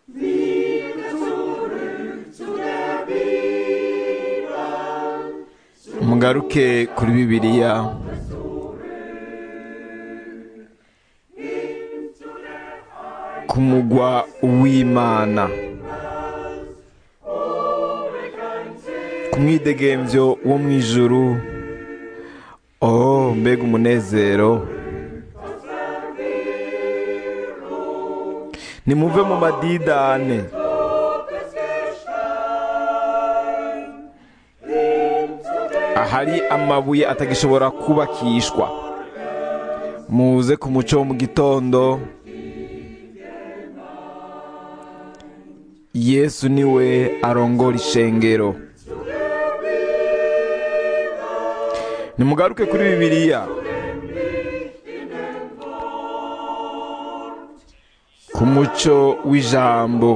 mugaruke kuri bibiliya ku mugwa w'imana ku mwidegemvyo wo mu ijuru oh mbega umunezero nimuve mu madidane ahari amabuye atagishobora kubakishwa muze ku muco wo mu gitondo yesu niwe arongora ishengero nimugaruke kuri bibiliya ku muco w'ijambo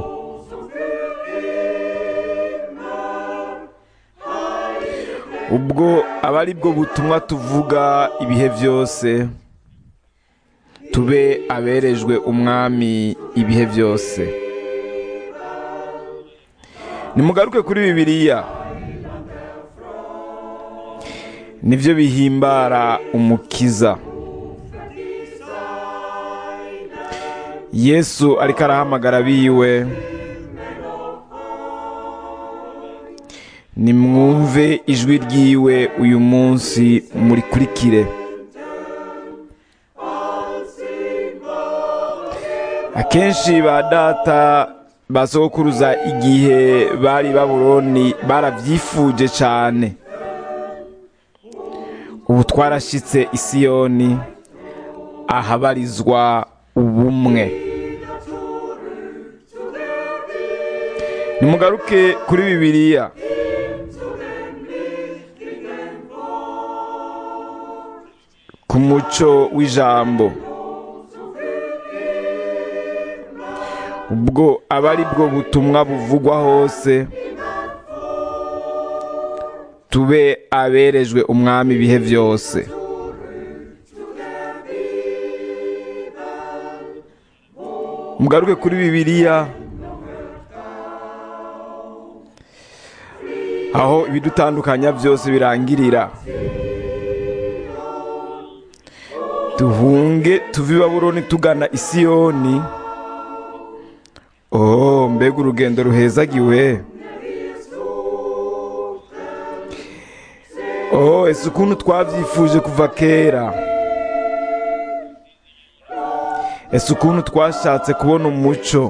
ubwo aba ari bwo butumwa tuvuga ibihe byose tube aberejwe umwami ibihe byose nimugaruke kuri bibiliya nibyo bihimbara umukiza yesu ariko arahamagara abiwe nimwumve ijwi ryiwe uyu munsi murikurikire akenshi ba data ba sogokuruza igihe bari baburoni barabyifuje cyane ubu twarashyitse isiyoni ahabarizwa ubumwe nimugaruke kuri bibiliya ku muco w'ijambo ubwo aba ari bwo butumwa buvugwa hose tube aberejwe umwami ibihe byose mugaruke kuri bibiliya aho ibidutandukanya byose birangirira duhunge tuve i baburoni tugana isiyoni oh mbega urugendo ruhezagiwe oh ese ukuntu twabyifuje kuva kera ese ukuntu twashatse kubona umuco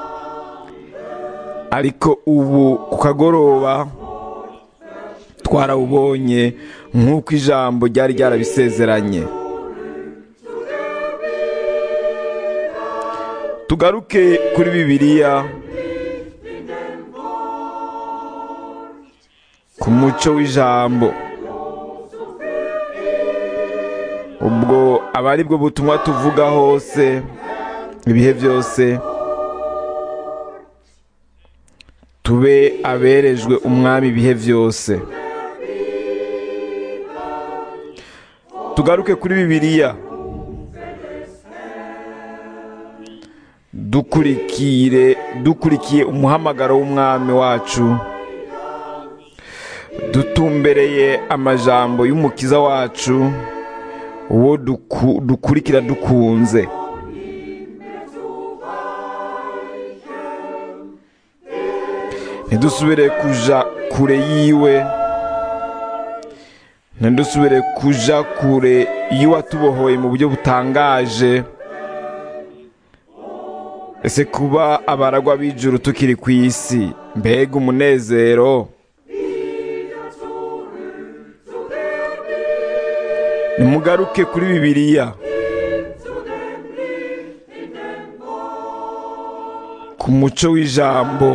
ariko ubu ku kagoroba twarawubonye nk'uko ijambo ryari ryarabisezeranye tugaruke kuri bibiliya ku muco w'ijambo ubwo aba ari bwo butumwa tuvuga hose ibihe byose tube aberejwe umwami ibihe byose tugaruke kuri bibiliya dukurikire dukurikiye umuhamagaro w'umwami wacu dutumbereye amajambo y'umukiza wacu uwo dukurikira dukunze ntidusubire kuja kure yiwe ntidusubire kuja kure y'uwatubohoye mu buryo butangaje ese kuba abaragwa b'ijuru tukiri ku isi mbega umunezero nimugaruke kuri bibiliya ku muco w'ijambo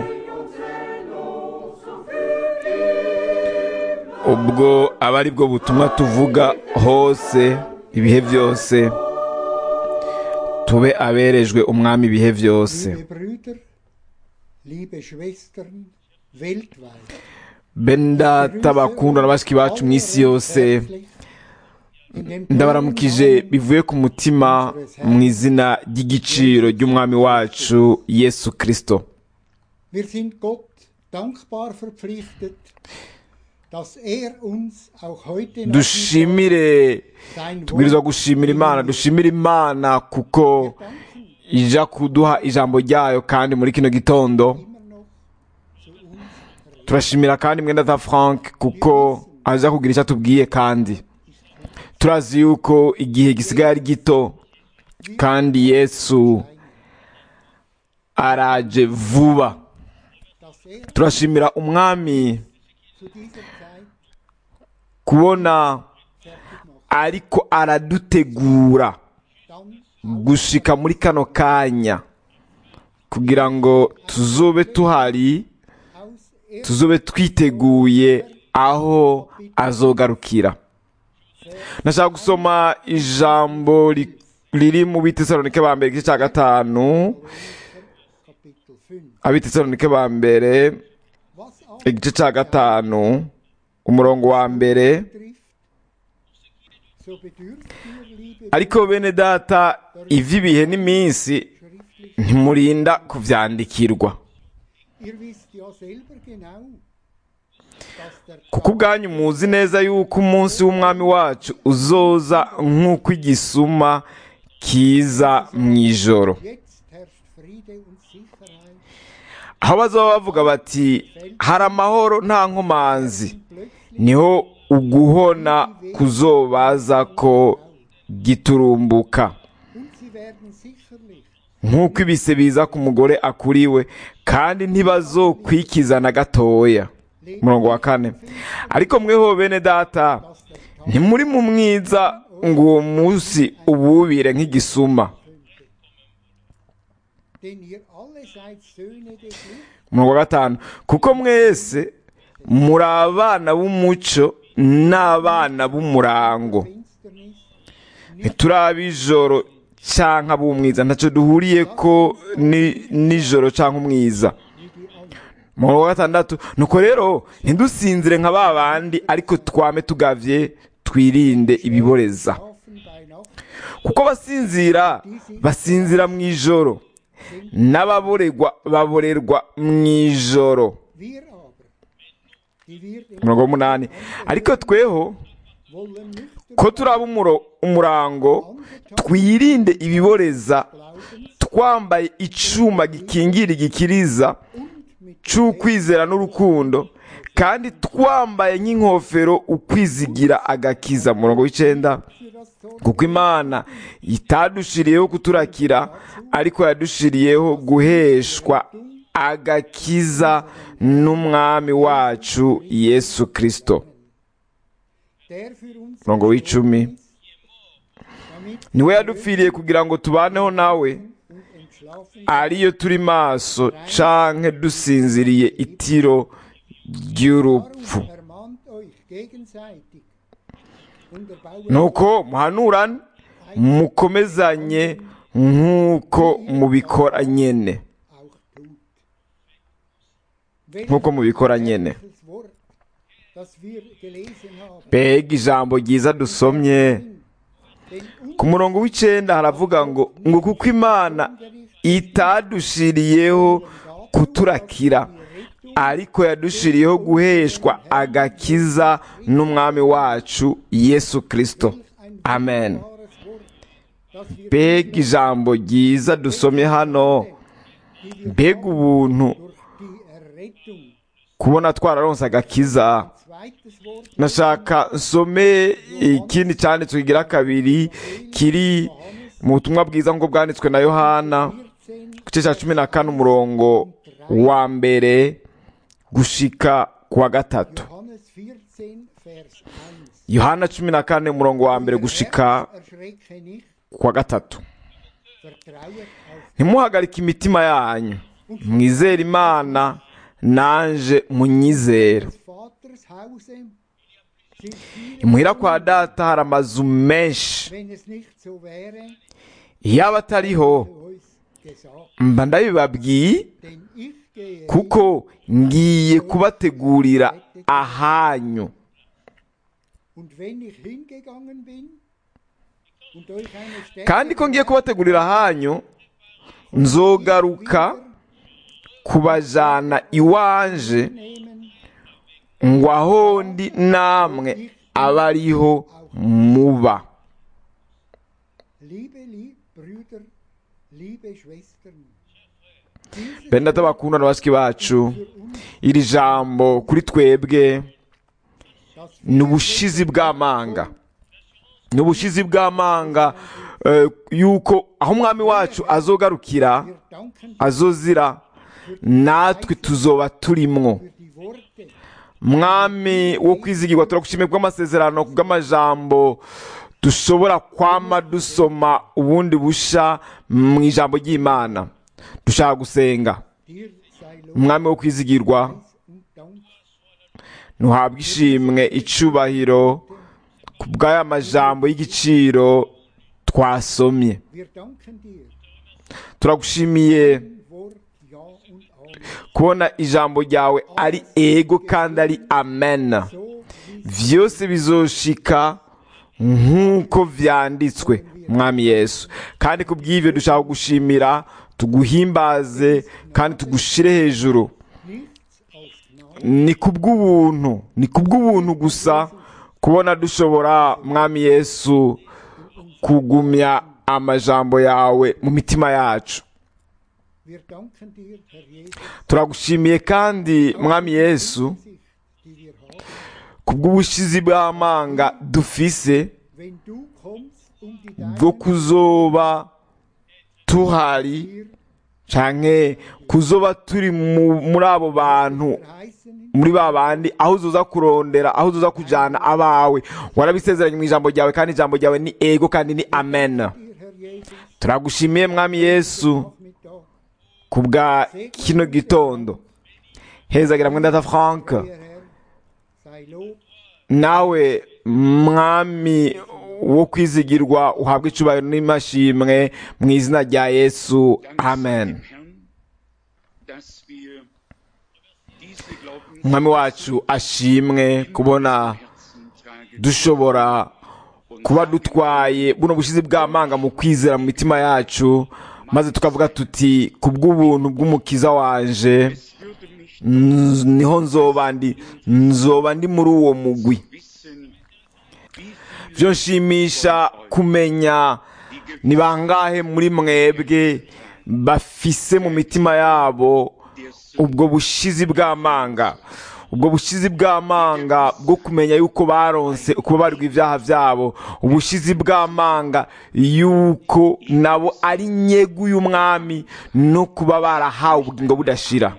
ubwo aba ari bwo butumwa tuvuga hose ibihe byose tube aberejwe umwami ibihe byose benda bakundwa na bashiki bacu mu isi yose ndabaramukije bivuye ku mutima mu izina ry'igiciro ry'umwami wacu yesu kirisito Wir sind Gott dankbar verpflichtet, dass er uns auch heute noch dushimire sein tubwirizwa Wort gushimira imana dushimire imana kuko ija kuduha ijambo ryayo kandi muri kino gitondo immer noch zu uns redet. turashimira kandi mwenda za frank kuko aza kugira icyo atubwiye kandi turazi yuko igihe gisigaye ari gito kandi yesu araje vuba Dass er turashimira umwami zu dieser Zeit kubona fertig macht. ariko aradutegura Dann gushika muri kano kanya kugira ngo tuzobe tuhari aus er tuzobe twiteguye aho azogarukira nashaka gusoma ijambo ri- riri mu bitesalonike ba mbere igice cya gatanu Kapitel 5. abitesalonike ba mbere Was auch igice cya gatanu umurongo wa mbere betrifft, so bedürft ihr, liebe ariko bene data ivy'ibihe n'iminsi schriftlich, ntimurinda kuvyandikirwa ihr wisst ja selber genau, dass der kuko ubwanyu muzi neza yuko umunsi w'umwami wacu uzoza nk'uko igisuma kiza mu ijoro jetzt herrscht Friede und Sicherheit. aho bazaba bavuga bati hari amahoro nta nkomanzi Plötzlich niho uguhona kuzobaza ko giturumbuka und sie werden sicherlich nk'uko ibise biza ku mugore akuriwe kandi ntibazokwikiza na gatoya umurongo wa kane ariko mweho bene data dass der Tag ntimuri mu mwiza ngo uwo munsi ububire nk'igisuma denn ihr alle seid Söhne des Lichts umurongo wa gatanu kuko mwese muri abana b'umuco n'abana b'umurango Finsternis, ntituri ab'ijoro cyangwa ab'umwiza ntacyo duhuriye ko ni- nijoro cyangwa umwiza wie die anderen. umurongo wa gatandatu nuko rero ntidusinzire nka ba bandi ariko twame tugavye twirinde ibiboreza Schlafen bei Nacht, kuko abasinzira basinzira mu ijoro n'ababorerwa baborerwa mu ijoro wir aber, die wir im umurongo w'umunani ariko tweho wollen nüchtern ko turaba umuro- umurango twirinde ibiboreza Glaubens twambaye icuma gikingira igikiriza und mit c'ukwizera n'urukundo kandi twambaye nk'inkofero ukwizigira agakiza murongo w'icenda für das Zorn kuko imana itadushiriyeho kuturakira ariko yadushiriyeho guheshwa agakiza n'umwami wacu yesu kristo der für uns murongo w'icumi damit niwe yadupfiriye kugira ngo tubaneho nawe und entschlafen ariyo turi maso canke dusinziriye itiro ry'urupfu Darum ermahnt euch gegenseitig und erbaut nuko muhanurane mukomezanye nk'uko mubikora nyene auch tut. Wenn nk'uko mubikora nyene das Wort, das wir gelesen haben, mbega ijambo ryiza dusomye denn ku murongo w'icenda haravuga ngo ngo kuko imana itadushiriyeho kuturakira ariko yadushiriyeho guheshwa agakiza n'umwami wacu yesu kristo ein amen wunderbares Wort, das wir mbega ijambo ryiza dusomye hano die wir mbega ubuntu durch die Errettung, kubona twararonse agakiza zweites Wort, nashaka nsome ikindi cyanditswe kigira kabiri kiri mu butumwa bwiza nk'uko bwanditswe na yohana 14, ku gice cya cumi na kane umurongo wa mbere gushika ku wa gatatu Johannes 14, Vers 1. yohana cumi na kane umurongo wa mbere gushika Erschrecke nicht, ku wa gatatu vertrauet auf ntimuhagarike imitima yanyu mwizere imana nanje munyizera des Vaters Hause sind viele imuhira kwa data hari amazu menshi wenn es nicht so wäre, iyaba atariho zu euch gesagt. mba ndabibabwiye Denn ich gehe kuko ngiye kubategurira ahanyu und wenn ich hingegangen bin und euch eine Stätte kandi ko ngiye kubategurira ahanyu nzogaruka kubajana iwanje nehmen, ngo aho ndi namwe abe ariho muba liebe lieb, Brüder, liebe Schwestern. Dieses bene data bakunda na bashiki bacu für uns iri jambo kuri twebwe das ni ubushizi bw'amanga ni ubushizi bw'amanga eh, yuko aho umwami wacu azogarukira wir danken azozira natwe tuzoba turimwo für die Worte, mwami wo kwizigirwa turagushimiye bw'amasezerano kubw'amajambo dushobora kwama dusoma ubundi busha mu ijambo ry'imana dushaka gusenga dir sei Lob umwami wo kwizigirwa und Dank. ntuhabwe ishimwe icubahiro ku bw'aya majambo y'igiciro twasomye Wir danken dir, turagushimiye dein Wort Ja und Amen. kubona ijambo ryawe ari ego kandi ari amen So wie vyose bizoshika nk'uko vyanditswe mwami yesu kandi ku bw'ivyo dushaka gushimira tuguhimbaze kandi tugushire hejuru nichts aus Gnade ni kubw'ubuntu ni kubw'ubuntu gusa kubona dushobora mwami yesu kugumya amajambo yawe mu mitima yacu Wir danken dir, Herr Jesus, turagushimiye kandi mwami yesu Sicht, die wir haben. kubw'ubushizi bw'amanga dufise Wenn du kommst, um die bwo Deinen kuzoba tuhari hier canke kuzoba turi mu- muri abo bantu verheißenen, muri ba bandi aho uzoza kurondera aho uzoza kujana abawe warabisezeranye mu ijambo ryawe kandi ijambo ryawe ni ego kandi ni amen dir, Herr Jesus, turagushimiye mwami yesu Nachmittag, ku bwa kino gitondo hezagira mwendata frank euer Herr, sei Lob, nawe mwami wo kwizigirwa uhabwa icubahiro n'imashimwe mu izina rya yesu amen Herrn, dass wir diese Glaubens umwami wacu ashimwe kubona Herzen tragen dushobora kuba dutwaye buno bushizi bw'amanga mu kwizera mu mitima yacu maze tukavuga tuti ku bw'ubuntu bw'umukiza wanje Es würde mich nz- niho nzoba ndi nzoba ndi muri uwo mugwi wissen, wie byo nshimisha kumenya ni bangahe muri mwebwe bafise mu mitima yabo ubwo bushizi bw'amanga ubwo bushizi bw'amanga bwo kumenya yuko baronse ukubabarirwa ibyaha byabo ubushizi bw'amanga yuko nabo ari nyegu y'umwami no kuba barahawe ubugingo budashira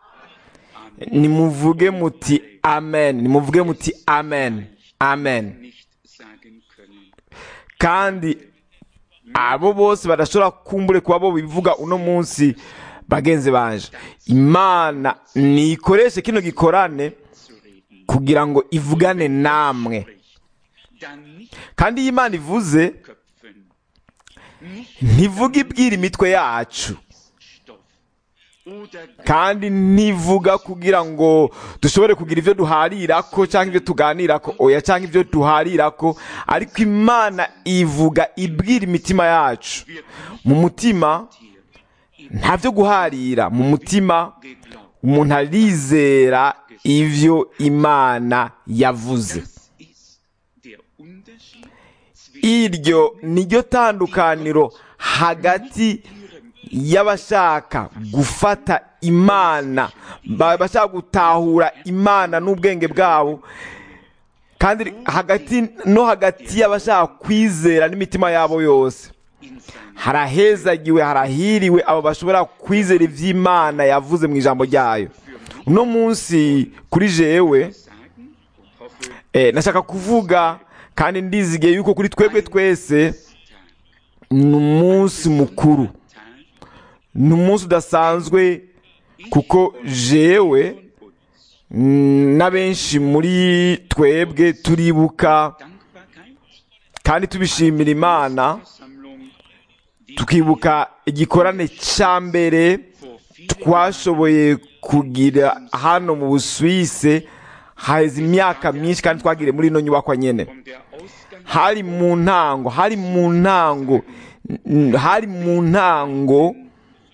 nimuvuge muti amen nimuvuge muti amen amen nicht sagen können. kandi abo bose badashobora kumbure kuba bo bivuga uno munsi bagenzi banje imana nikoreshe kino gikorane Zu reden. kugira ngo ivugane namwe Dann nicht kandi iyo imana ivuze köpfen, nicht ntivuga ibwira imitwe yacu Stoff oder kandi ntivuga kugira ngo dushobore kugira ibyo duharirako cyangwa ibyo tuganirako oya cyangwa ibyo duharirako ariko imana ivuga ibwira imitima yacu wird mu mutima hier nta byo guharira mu mutima geglaubt. umuntu arizera ibyo imana yavuze Das ist der Unterschied zwischen iryo niryo tandukaniro hagati y'abashaka gufata imana ba- bashaka gutahura imana n'ubwenge bwabo kandi hagati no hagati y'abashaka kwizera n'imitima yabo yose in seinem harahezagiwe harahiriwe abo bashobora kwizera iby'imana yavuze mu ijambo ryayo uno munsi kuri jewe Sagen und hoffe, eh, nashaka kuvuga kandi ndizigiye yuko kuri twebwe twese ni umunsi mukuru Tag ni umunsi udasanzwe kuko jewe von uns mm, n'abenshi muri twebwe turibuka Dankbarkeit, kandi tubishimira imana Versammlung, die tukibuka igikorane cya mbere vor vielen twashoboye kugira hano mu busuwise haheze imyaka myinshi kandi twagiriye muri ino nyubakwa nyene von der Ausgang hari mu ntango hari mu ntango n- hari mu ntango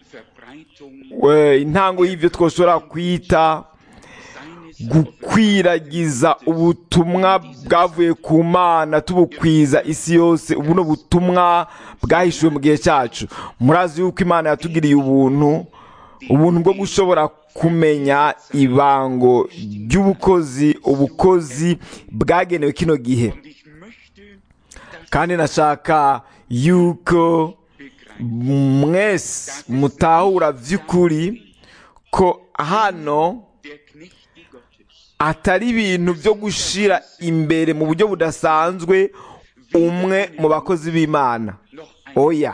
Verbreitung we- intango y'ibyo twashobora kwita seines gukwiragiza ubutumwa bwavuye ku mana tubukwiza isi yose buno butumwa bwahishuwe mu gihe cyacu murazi yuko imana yatugiriye ubuntu ubuntu bwo gushobora kumenya ibango ry'ubukozi ubukozi bwagenewe kino gihe Und ich möchte das kandi nashaka yuko mwese mutahura by'ukuri ko hano der Knechte Gottes atari ibintu byo gushira imbere mu buryo budasanzwe umwe mu bakozi b'imana noch ein oya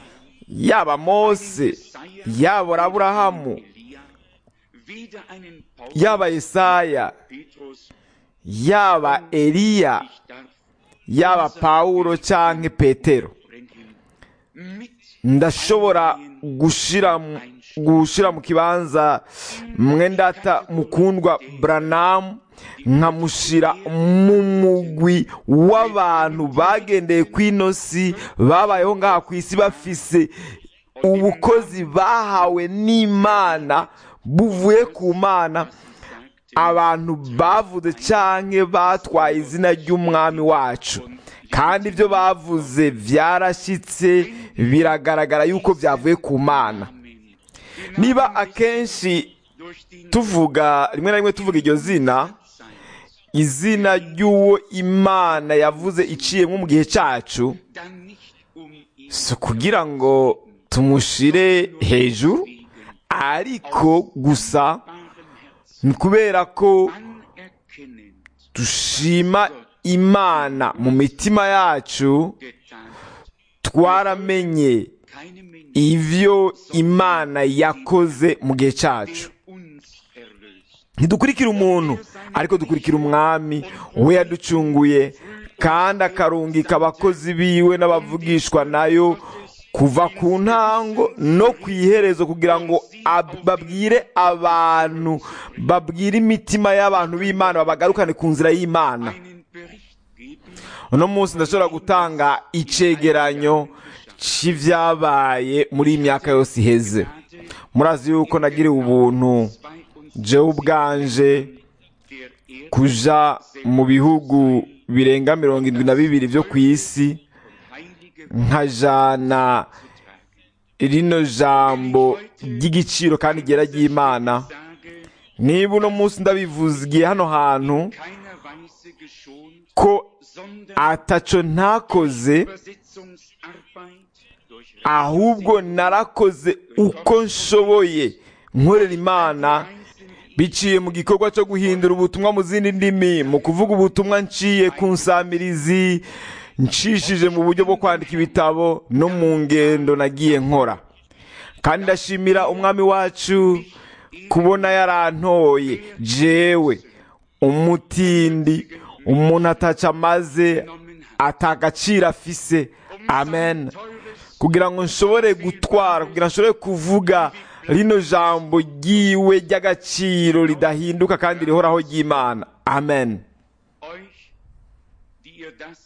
yaba mose yaba aburahamu Elia, weder einen Paulus yaba yesaya Petrus, yaba eliya ich darf yaba pawulo cyangwa petero bringen mit ndashobora gushira mu- gushira mu kibanza mwendata mukundwa branamu nkamushira mu mugwi w'abantu bagendeye ku ino si babayeho ngaha ku isi bafise ubukozi bahawe n'imana buvuye ku mana abantu bavuze canke batwaye izina ry'umwami wacu kandi ibyo bavuze byarashyitse biragaragara yuko byavuye ku mana niba akenshi durch die tuvuga rimwe na rimwe tuvuga iryo zina Zeit izina ry'uwo imana yavuze iciyemo mu gihe cyacu dann nicht um ihn si ukugira ngo tumushire hejuru ariko gusa wahrem Herzen ni kubera ko anerkennend dushima imana mu mitima yacu getan. twaramenye Keine Menschen ibyo imana yakoze mu gihe cyacu uns erlöst. ntidukurikira umuntu ariko dukurikira umwami we yaducunguye kandi akarungika abakozi biwe n'abavugishwa nayo kuva ku ntango no ku iherezo kugira ngo ab- babwire abantu babwire imitima y'abantu b'imana babagarukane ku nzira y'imana Einen Bericht geben uno munsi ndashobora gutanga icegeranyo c'ivyabaye muri iyi myaka yose iheze murazi yuko nagiriwe ubuntu bei uns jewe ubwanje der Erde kuja mu bihugu birenga mirongo indwi na bibiri vyo ku isi heilige nkajana rino jambo ry'igiciro kandi ryera ry'imana sage, niba uno munsi ndabivugiye hano hantu keiner Weise geschont, ko sondern ataco ntakoze Übersetzungsarbeit durch ahubwo narakoze uko nshoboye nkorera imana biciye mu gikorwa cyo guhindura ubutumwa mu zindi ndimi mu kuvuga ubutumwa nciye ku nsamirizi ncishije mu buryo bwo kwandika ibitabo no mu ngendo nagiye nkora kandi ndashimira umwami wacu kubona yarantoye jewe umutindi umuntu ataca amaze atagaciro afise amen kugira ngo nshobore gutwara kugira ngo nshobore kuvuga rino jambo ryiwe ry'agaciro ridahinduka kandi rihoraho ry'imana amen euch, die ihr das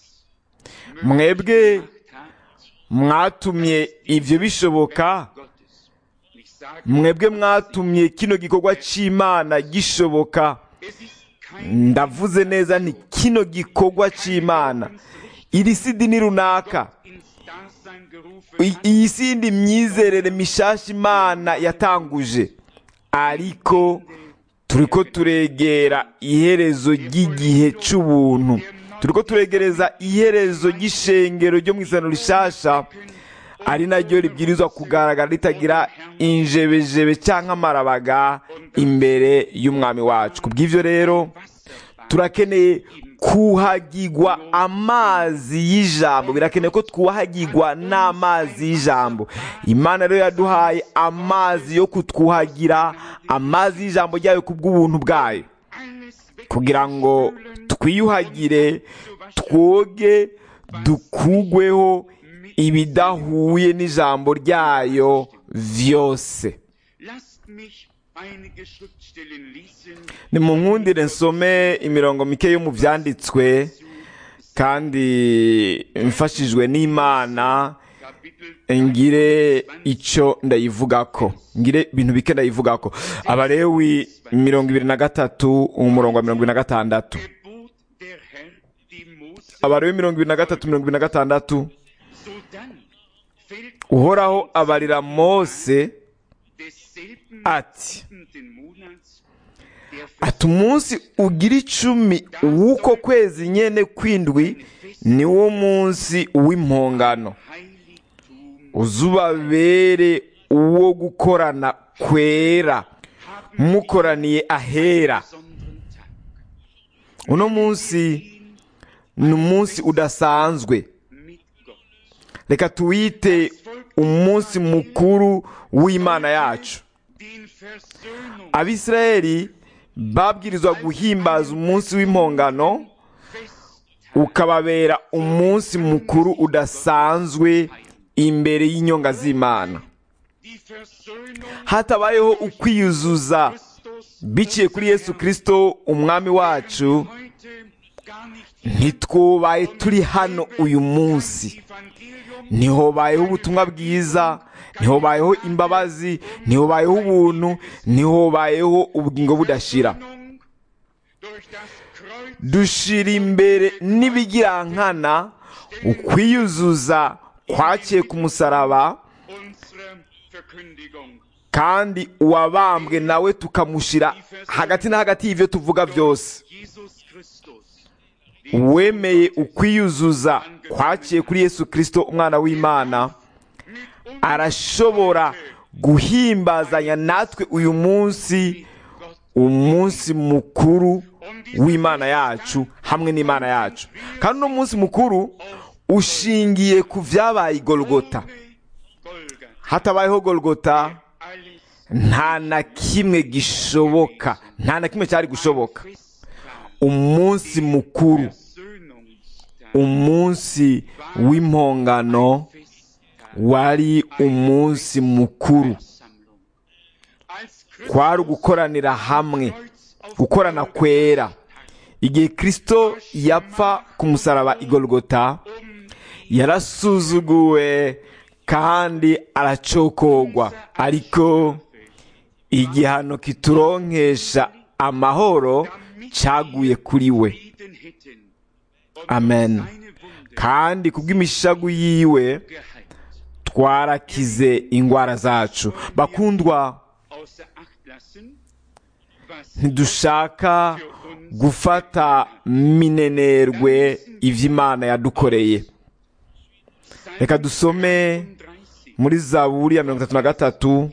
mwebwe gemacht habt, mwatumye ibyo bishoboka Gottes. Ich sage, mwebwe mwatumye kino gikorwa cy'imana gishoboka es ist kein ndavuze neza nti kino gikorwa cy'imana iri si idini runaka ins Dasein gerufen I- iyi si yindi myizerere mishasha imana yatanguje ariko turiko turegera iherezo ry'igihe cy'ubuntu turiko turegereza iherezo ry'ishengero ryo mu isano rishasha ari naryo ribwirizwa kugaragara ritagira injebejebe cyangwa amarabaga imbere y'umwami wacu ku bw'ivyo rero turakeneye kuhagigwa amazi y'ijambo birakenewe ko twuhagigwa n'amazi y'ijambo imana rero yaduhaye amazi yo kutwuhagira amazi y'ijambo ryayo ku bw'ubuntu bwayo alles weg kugira ngo twiyuhagire twoge dukugweho ibidahuye n'ijambo ryayo vyose Lasst mich einige Schriftstellen lesen, nimunkundire nsome imirongo mike yo mu byanditswe kandi mfashijwe n'imana Kapitel ngire icyo ndayivugako ngire ibintu bike ndayivugako abarewi mirongo ibiri na gatatu umurongo wa mirongo ibiri na gatandatu gebot der Herr dem Mose, abarewi mirongo ibiri na gatatu mirongo ibiri na gatandatu sodann fällt uhoraho abarira mose desselben ati siebenten Monats der ati umunsi ugira icumi w'uko kwezi nyene kwindwi niwo munsi w'impongano Heiligtum uzubabere uwo gukorana kwera mukoraniye ahera besonderen Tag. uno munsi ni umunsi udasanzwe mit Gott. reka tuwite umunsi mukuru w'imana yacu Den Versöhnung abisirayeli babwirizwa guhimbaza umunsi w'impongano ukababera umunsi mukuru udasanzwe imbere y'inyonga z'imana die Versöhnung hatabayeho ukwiyuzuza Christus biciye kuri yesu kirisito umwami wacu heute gar nicht ntitwubaye turi hano uyu munsi Evangelium ntihobayeho ubutumwa bwiza ntihobayeho imbabazi ntihobayeho ubuntu ntihobayeho ubugingo budashira Versöhnung durch das Kreuz dushira imbere n'ibigirankana ukwiyuzuza kwakiye ku musaraba unsere Verkündigung. kandi uwabambwe nawe tukamushyira hagati na hagati y'ibyo tuvuga byose Jesus Christus, uwemeye ukwiyuzuza kwakiye kuri yesu kirisito umwana w'imana arashobora guhimbazanya natwe uyu munsi umunsi mukuru w'imana yacu hamwe n'imana yacu kandi uno munsi mukuru ushingiye ku byabaye i golgota Golgatha, hatabayeho golgota alles nta na kimwe gishoboka nta na kimwe cyari gushoboka umunsi mukuru Versöhnungstag, umunsi w'impongano Festtag, wari umunsi mukuru Sammlung. Als kwari ugukoranira hamwe Kreuz auf gukorana kwera igihe kirisito yapfa ku musaraba i golgota yarasuzuguwe kandi aracokogwa ariko igihano kituronkesha amahoro cyaguye kuri we Frieden hätten und amen seine Wunde kandi kubw'imishagu yiwe geheilt. twarakize indwara zacu bakundwa Außer Acht lassen, was ntidushaka gufata minenerwe iby'imana yadukoreye reka dusome 30 muri zaburi ya mirongo itatu na gatatu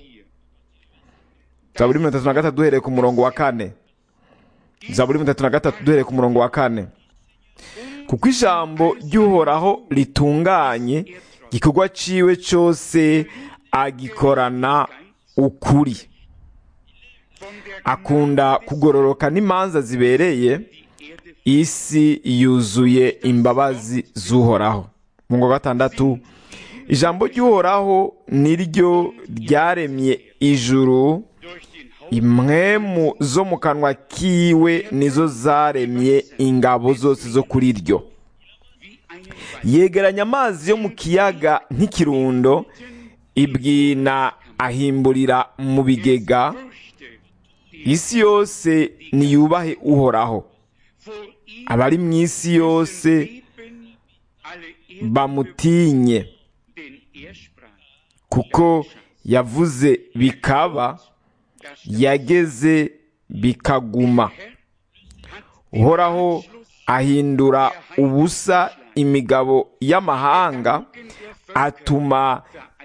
zaburi mirongo itatu na gatatu duhereye ku murongo wa kane zaburi mirongo itatu na gatatu duhereye ku murongo wa kane kuko ijambo ry'uhoraho ritunganye igikorwa ciwe cyose agikorana ukuri von der akunda kugororoka n'imanza zibereye Erde isi yuzuye imbabazi z'uhoraho mu ngo gatandatu ijambo ry'uhoraho niryo ryaremye ijuru durch den Haupt impwemu zo mu kanwa kiwe nizo zaremye ingabo zose zo kuri ryo wie einen yegeranya amazi yo mu kiyaga nk'ikirundo ibwina ahimburira mu bigega Fürchte, die isi yose niyubahe uhoraho vor ihm abari mu isi yose leben, alle Erde bamutinye denn er sprach, kuko yavuze bikaba das yageze bikaguma Herr hat uhoraho ahindura ubusa imigabo y'amahanga atuma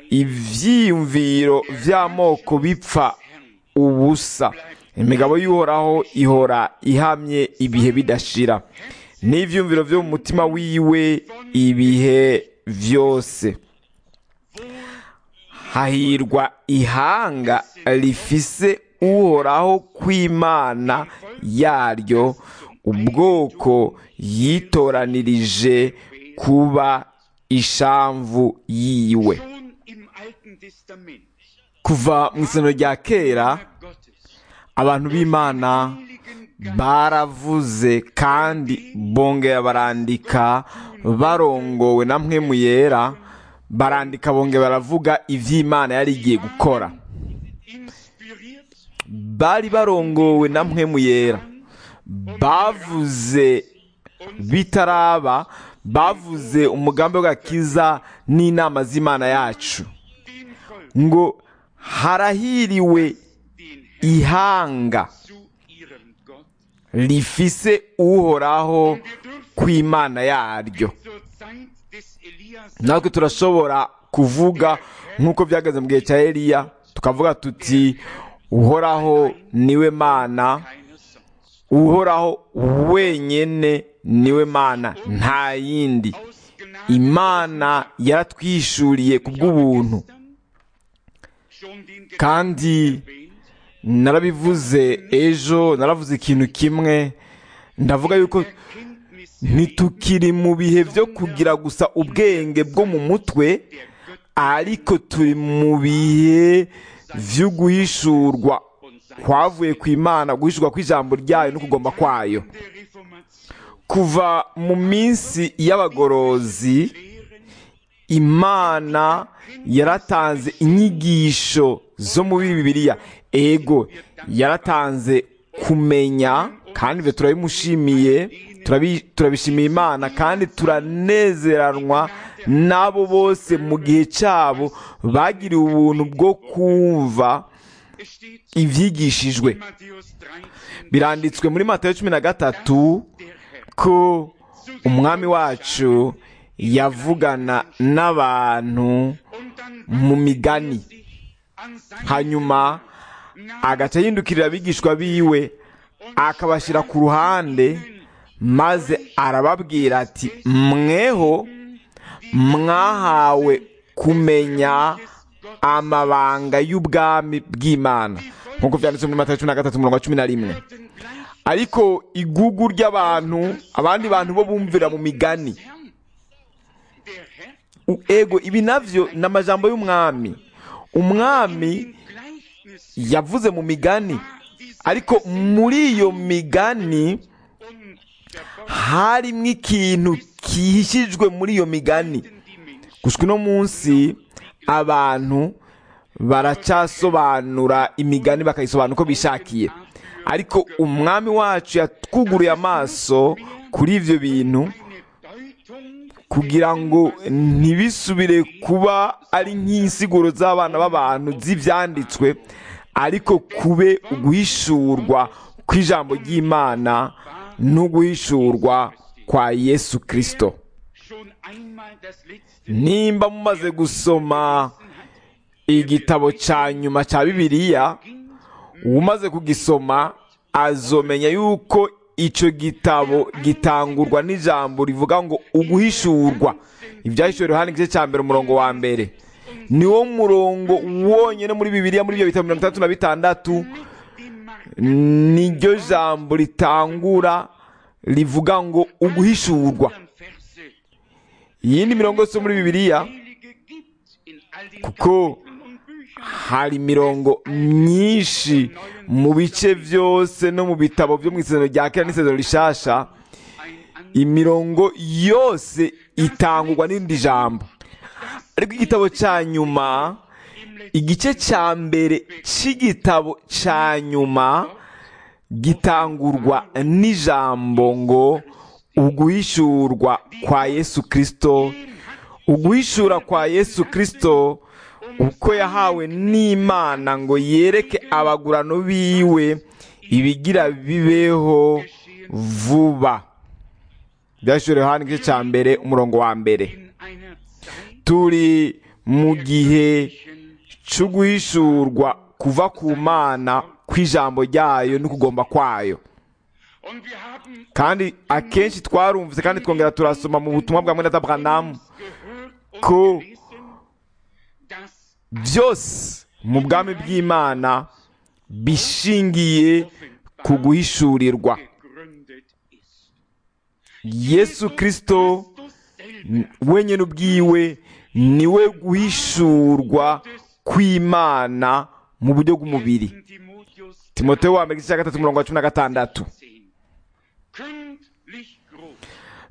ivyiyumviro vy'amoko bipfa ubusa imigabo y'uhoraho ihora ihamye ibihe bidashira n'ivyumviro vyo mu mutima wiwe ibihe vyose hahirwa ihanga rifise uhoraho kw'imana yaryo ubwoko yitoranirije kuba ishamvu yiwe schon im Alten Testament kuva mu isano rya kera Gottes abantu b'imana baravuze kandi bongera barandika barongowe na mpwemu yera barandika bongera baravuga iby'imana yari igiye gukora inspiriert bari barongowe na mpwemu yera bavuze bitaraba bavuze umugambi w'agakiza n'inama z'imana yacu dem Volk, ngo harahiriwe den Herrn ihanga zu ihrem Gott. rifise uhoraho kw'imana yaryo Zur Zeit des Elias natwe turashobora kuvuga nk'uko byageze mu gihe cya eliya tukavuga tuti uhoraho niwe mana keine sonst. uhoraho wenyene niwe mana nta yindi Aus Gnade imana yaratwishuriye ku bw'ubuntu gestern schon den kandi erwähnt, narabivuze ejo naravuze ikintu kimwe ndavuga yuko Erkenntnis ntitukiri mu bihe byo kugira gusa ubwenge bwo mu mutwe ariko turi mu bihe byo guhishurwa kwavuye ku imana guhishurwa kw'ijambo ryayo no kugomba kwayo der Reformation kuva mu minsi y'abagorozi lehren imana yaratanze inyigisho zo muri bibiliya ego yaratanze kumenya kandi ibyo turabimushimiye turabi- turabishimiye imana kandi turanezeranwa n'abo bose mu gihe cyabo bagiriwe ubuntu bwo kumva es steht ibyigishijwe in Matthäus 13 biranditswe muri matayo cumi na gatatu der Herr ko umwami wacu yavugana n'abantu und dann mu migani sich an seine hanyuma agaca yindukirira abigishwa biwe akabashyira ku ruhande maze arababwira ati mweho mwahawe kumenya amabanga y'ubwami bw'imana nk'uko byanditse muri matayo cumi na gatatu umurongo wa cumi na rimwe Worten gleich ariko igugu ry'abantu abandi bantu bo bumvira mu migani Herrn. Der Herr U- ego ibi navyo ni amajambo y'umwami umwami in Gleichnis yavuze mu migani ariko muri iyo migani und der harimwo ikintu kihishijwe muri iyo migani Boden die Menschen gushwa uno munsi abantu baracyasobanura imigani bakayisobanura uko bishakiye ariko umwami wacu yatwuguruye amaso kuri ibyo bintu eine Deutung kugira ngo ntibisubire kuba ari nk'insiguro z'abana b'abantu z'ibyanditswe ariko kube uguhishurwa kw'ijambo ry'imana n'uguhishurwa kwa yesu kirisito schon einmal das letzte nimba mumaze gusoma igitabo cya nyuma cya bibiliya umaze kugisoma azomenya yuko icyo gitabo gitangurwa n'ijambo rivuga ngo uguhishurwa ibyahishuriwe Yohana igice cya mbere umurongo wa mbere niwo murongo wonyine muri bibiliya muri ibyo bitabo mirongo itandatu na bitandatu niryo jambo ritangura rivuga ngo uguhishurwa anderen Verse iyindi mirongo yose yo muri bibiliya Heilige gibt in all den kuko Kapiteln und Büchern hari imirongo myinshi mu bice byose no mu bitabo byo mu isezerano rya kera n'isezerano rishasha ein an imirongo yose itangurwa n'irindi jambo ariko igitabo cya nyuma igice cya mbere cy'igitabo cya nyuma gitangurwa n'ijambo ngo uguhishurwa kwa yesu kirisito uguhishura kwa yesu kirisito uko yahawe n'imana ngo yereke abagurano biwe ibigira bibeho vuba byashyiriweho hano igice cya mbere umurongo wa mbere in einer Zeit turi mu gihe cyo guhishurwa kuva ku mana kw'ijambo ryayo no kugomba kwayo und wir haben kandi akenshi twarumvise kandi twongera turasoma mu butumwa bwa mwene Abraham gehört und ko gelesen, dass byose mu bwami bw'imana bishingiye ku guhishurirwa gegründet ist. yesu kirisito Christus selber wenyine ubwiwe niwe guhishurwa kw'imana mu buryo bw'umubiri in Timotheus timoteyo wa mbere igice cya gatatu umurongo wa cumi na gatandatu 10. Kündlich groß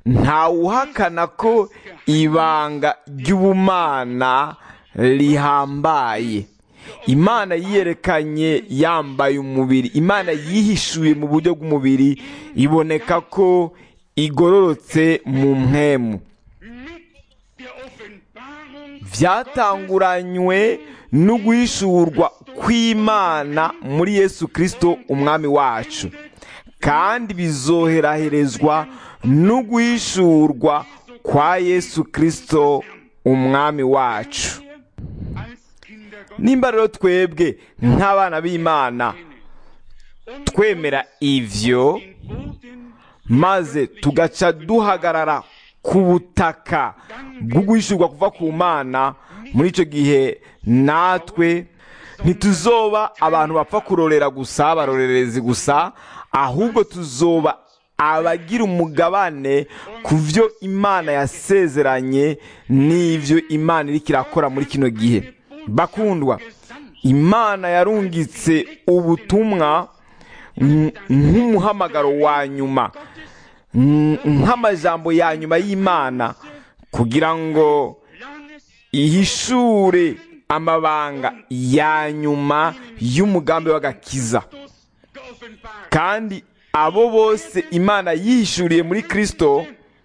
ntawuhakana ko ibanga ry'ubumana rihambaye imana yiyerekanye yambaye umubiri imana yihishuye mu buryo bw'umubiri iboneka ko igororotse mu mpemu mit der Offenbarung byatanguranywe no guhishurwa kw'imana muri yesu kirisito umwami wacu kandi bizoheraherezwa no guhishurwa kwa yesu kirisito umwami wacu als Kinder Gottes nimba rero twebwe nk'abana b'imana twemera ivyo den Boden maze tugaca duhagarara ku butaka bwo guhishurwa kuva ku mana muri icyo gihe natwe ntituzoba abantu bapfa kurorera gusa abarorerezi gusa ahubwo tuzoba abagira umugabane ku byo imana yasezeranye n'ibyo imana iri kirakora muri kino gihe bakundwa imana yarungitse ubutumwa nk- nk'umuhamagaro wa nyuma nk- nk'amajambo ya nyuma y'imana kugira ngo Planes ihishure amabanga ya nyuma y'umugambi w'agakiza Christus geoffenbart. kandi abo bose imana yihishuriye muri kristo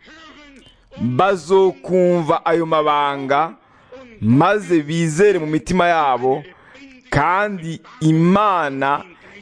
bazokumva ayo mabanga maze bizere mu mitima yabo kandi imana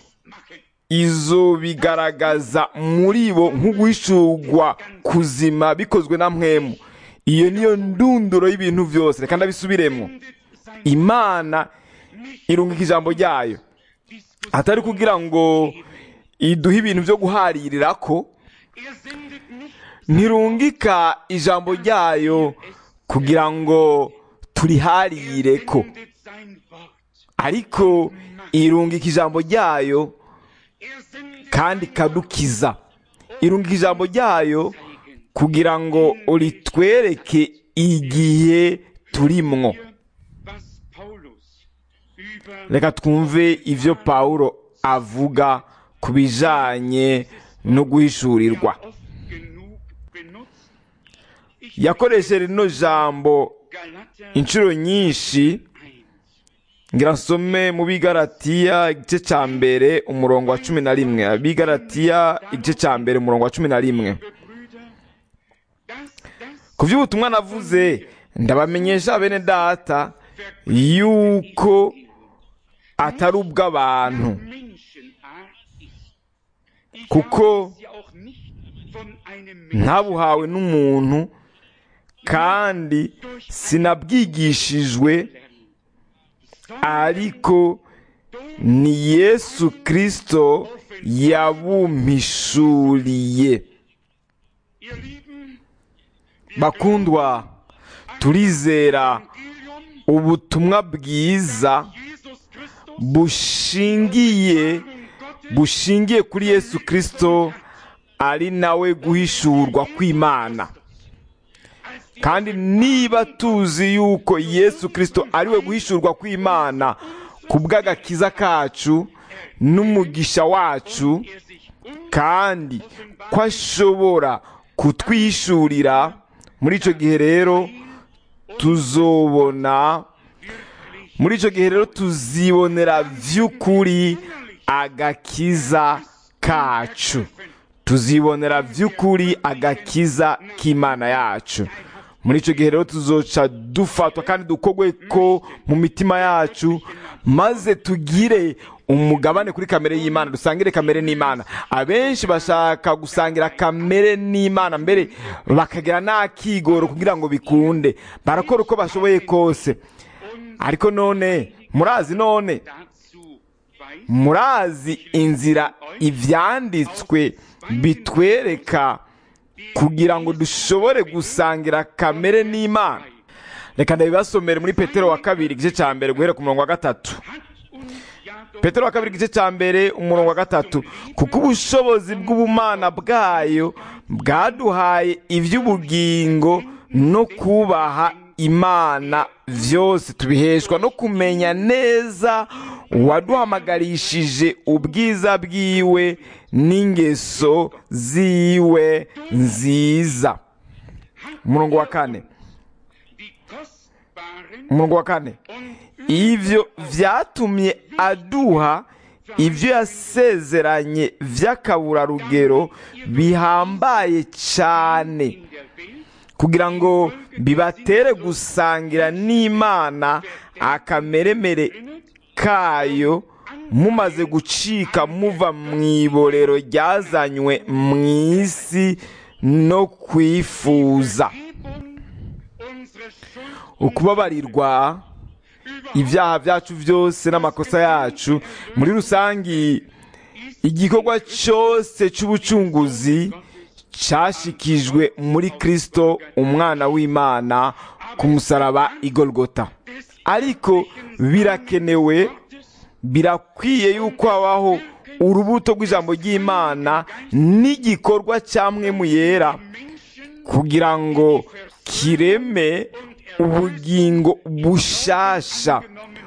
izobigaragaza muri bo nk'uguhishurwa kuzima bikozwe na mwemu iyo niyo ndunduro y'ibintu byose reka ndabisubiremo imana irungika ijambo ryayo atari kugira ngo iduhe ibintu byo guharirira ko Er sendet nicht ntirungika ijambo ryayo kugira ngo turiharire ko sendet sein Wort. ariko irungika ijambo ryayo Er sendet kandi ikadukiza irungika ijambo ryayo kugira ngo uritwereke igihe turimwo was Paulus über reka twumve ibyo pawulo avuga ku bijanye no guhishurirwa oft genug benutzt. Ich yakoresheje rino jambo Galater inshuro nyinshi 1. ngira nsome mu bigaratiya igice cya mbere umurongo wa cumi na rimwe abigaratiya igice cya mbere umurongo wa cumi na rimwe Liebe Brüder, dass das ku by'ubutumwa navuze ndabamenyesha bene data yuko atari ubw'abantu Menschenart ist. Ich Kuko habe es ja auch nicht von einem Menschen ntabuhawe n'umuntu kandi sinabwigishijwe ariko ni yesu kirisito yabumpishuriye Ihr Lieben, bakundwa turizera Evangelium ubutumwa bwiza Jesus Christus bushingiye und Gottes bushingiye kuri yesu kirisito ari nawe guhishurwa kw'imana kandi niba tuzi yuko yesu kirisito ari we guhishurwa kw'imana ku bw'agakiza kacu n'umugisha wacu er sich kandi ko ashobora kutwishurira muri icyo gihe rero tuzobona muri icyo gihe rero tuzibonera by'ukuri agakiza kacu tuzibonera by'ukuri agakiza k'imana yacu muri icyo gihe rero tuzoca dufatwa kandi dukogwe ko mu mitima yacu maze tugire umugabane kuri kamere y'imana dusangire kamere n'imana abenshi bashaka gusangira kamere n'imana mbere bakagira n'akigoro kugira ngo bikunde barakora uko bashoboye kose ariko none murazi none dazu weist, murazi inzira ibyanditswe bitwereka kugira ngo dushobore gusangira kamere n'imana reka ndabibasomere muri petero wa kabiri igice cya mbere guhera ku murongo wa gatatu hat uns ja doch petero wa kabiri igice cya mbere umurongo wa gatatu kuko ubushobozi bw'ubumana bwayo bwaduhaye iby'ubugingo no kubaha imana byose tubiheshwa no kumenya neza uwaduhamagarishije ubwiza bwiwe n'ingeso ziwe nziza umurongo wa kane die kostbaren umurongo wa kane und ivyo vyatumye aduha ivyo yasezeranye vy'akaburarugero bihambaye cane in der Welt kugira ngo bibatere gusangira n'imana akameremere kayo mumaze gucika muva mu iborero ryazanywe mu isi no kwifuza Vergebung unsere Schuld ukubabarirwa ibyaha byacu byose n'amakosa yacu muri rusange igikorwa cyose cy'ubucunguzi cyashikijwe muri kristo umwana w'imana ku musaraba igorogota ariko birakenewe birakwiye yuko habaho urubuto rw'ijambo ry'imana n'igikorwa cya mwemu yera kugira ngo kireme ubugingo bushasha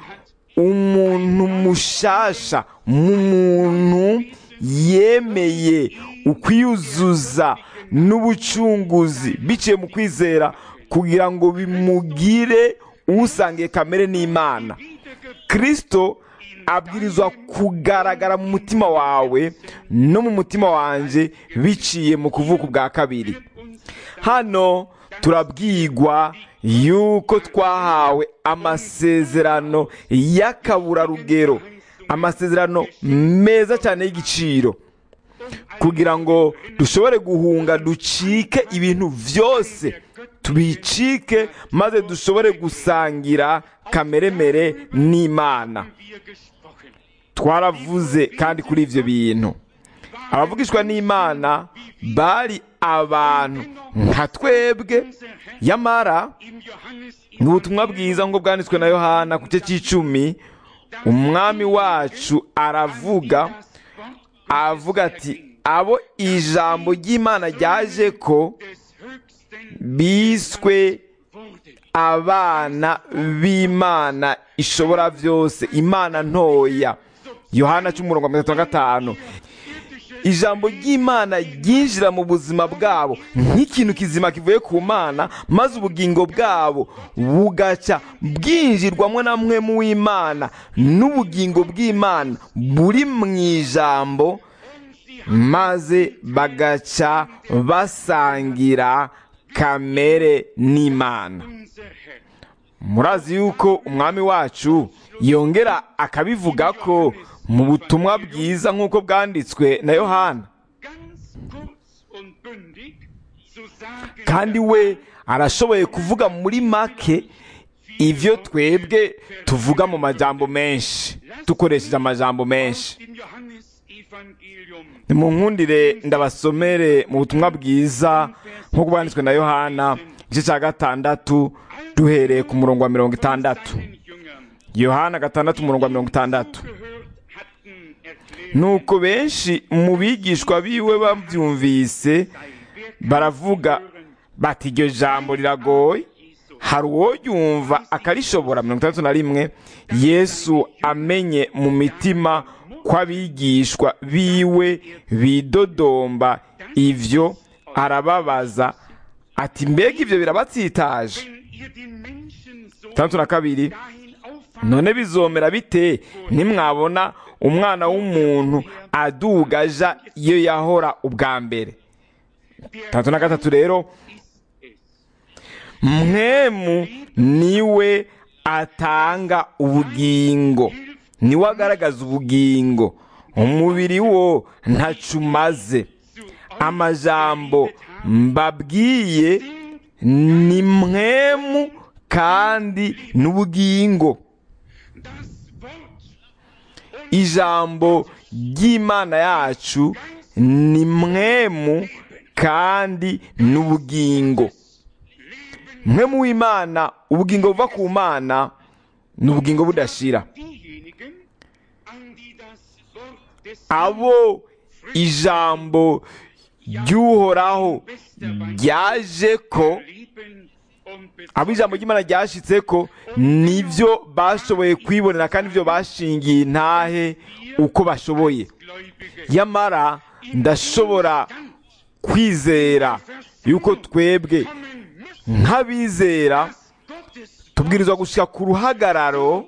umuntu mushasha mu muntu yemeye ukwiyuzuza n'ubucunguzi biciye mu kwizera kugira ngo bimugire usangiye kamere n'imana kirisito abwirizwa kugaragara mu mutima wawe no mu mutima wanjye biciye mu kuvuka ubwa kabiri hano turabwigwa yuko twahawe amasezerano y'akaburarugero amasezerano meza cyane y'igiciro kugira ngo dushobore guhunga ducike ibintu byose tubicike maze dushobore gusangira kameremere n'imana wir gesprochen. twaravuze kandi kuri ibyo bintu abavugishwa n'imana bari abantu nka twebwe yamara Im Johannes mu butumwa bwiza ngo bwanditswe na yohana ku gice cy'icumi umwami wacu aravuga avuga ati abo ijambo ry'imana ryaje ko des Höchsten biswe wurde. abana b'imana ishobora byose imana ntoya yohana cy'umurongo wa mirongo itatu na gatanu ijambo ry'imana ryinjira mu buzima bwabo nk'ikintu kizima kivuye ku mana maze ubugingo bwabo bugaca bwinjirwamo na mwe mu w'imana n'ubugingo bw'imana buri mu ijambo maze bagaca basangira kamere n'imana Unser Herr. murazi yuko umwami wacu yongera akabivuga ko mu butumwa bwiza nk'uko bwanditswe na yohana Ganz kurz und bündig zu sagen, kandi we arashoboye kuvuga muri make ibyo twebwe tuvuga mu majambo menshi dukoresheje amajambo menshi im Johannesevangelium nimunkundire ndabasomere mu butumwa bwiza nk'uko bwanditswe na yohana igice cya gatandatu duhereye ku murongo wa mirongo itandatu seinen Jüngern yohana gatandatu umurongo wa mirongo itandatu gehört hatten, erklärt nuko benshi mu bigishwa biwe babyumvise baravuga bati iryo jambo riragoye hari uwo yumva akarishobora mirongo itandatu na rimwe yesu amenye mu mitima kw'abigishwa biwe bidodomba ibyo arababaza ati mbega ibyo birabatsitaje wenn ihr den Menschensohn itandatu na kabiri dahin auffahrt, none bizomera bite nimwabona umwana w'umuntu aduga aja iyo yahora ubwa mbere tatu na gatatu rero mwemu niwe atanga ubugingo niwe agaragaza ubugingo umubiri wo ntacu umaze amajambo mbabwiye ni mwemu kandi n'ubugingo das Wort ijambo ry'imana yacu ni mwemu kandi n'ubugingo mwemu w'imana ubugingo buva ku mana ni ubugingo budashira diejenigen, an die das Wort des abo ijambo ry'uhoraho ryaje ko lieben und abo ijambo ry'imana ryashitse ko nibyo bashoboye kwibonera kandi ibyo bashingiye intahe uko bashoboye Gläubige yamara ndashobora kwizera yuko twebwe nk'abizera tubwirizwa gushyira ku ruhagararo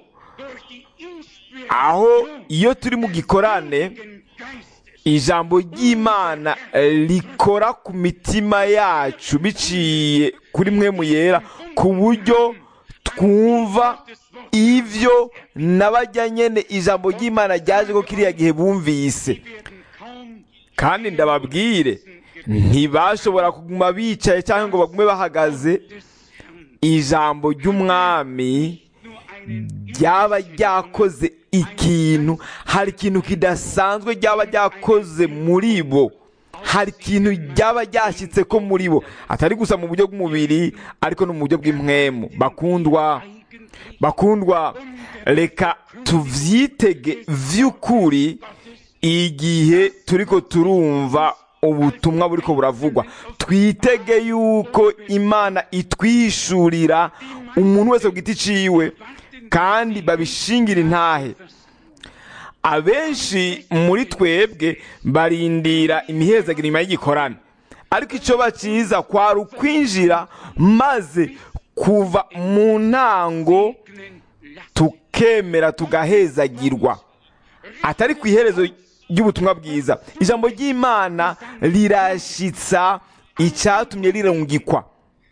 aho iyo turi mu gikorane ijambo ry'imana rikora ku mitima yacu biciye kuri mwe mu yera ku buryo twumva ibyo n'abajya nyine ijambo ry'imana ryaje ko kiriya gihe bumvise kandi ndababwire ntibashobora kuguma bicaye cyangwa ngo bagume bahagaze ijambo ry'umwami ryaba ryakoze ikintu hari ikintu kidasanzwe ryaba ryakoze muri bo hari ikintu ryaba ryashyitse ko muri bo atari gusa mu buryo bw'umubiri ariko no mu buryo bw'impwemu bakundwa bakundwa reka tubyitege by'ukuri igihe turi ko turumva ubutumwa buri ko buravugwa twitege yuko imana itwishurira umuntu wese ku giti ciwe kandi babishingira intahe abenshi muri twebwe barindira imihezagiro inyuma y'igikorane ariko icyo bakiza kwari ukwinjira maze kuva mu ntango tukemera tugahezagirwa atari ku iherezo ry'ubutumwa bwiza ijambo ry'imana rirashyitsa icyatumye rirungikwa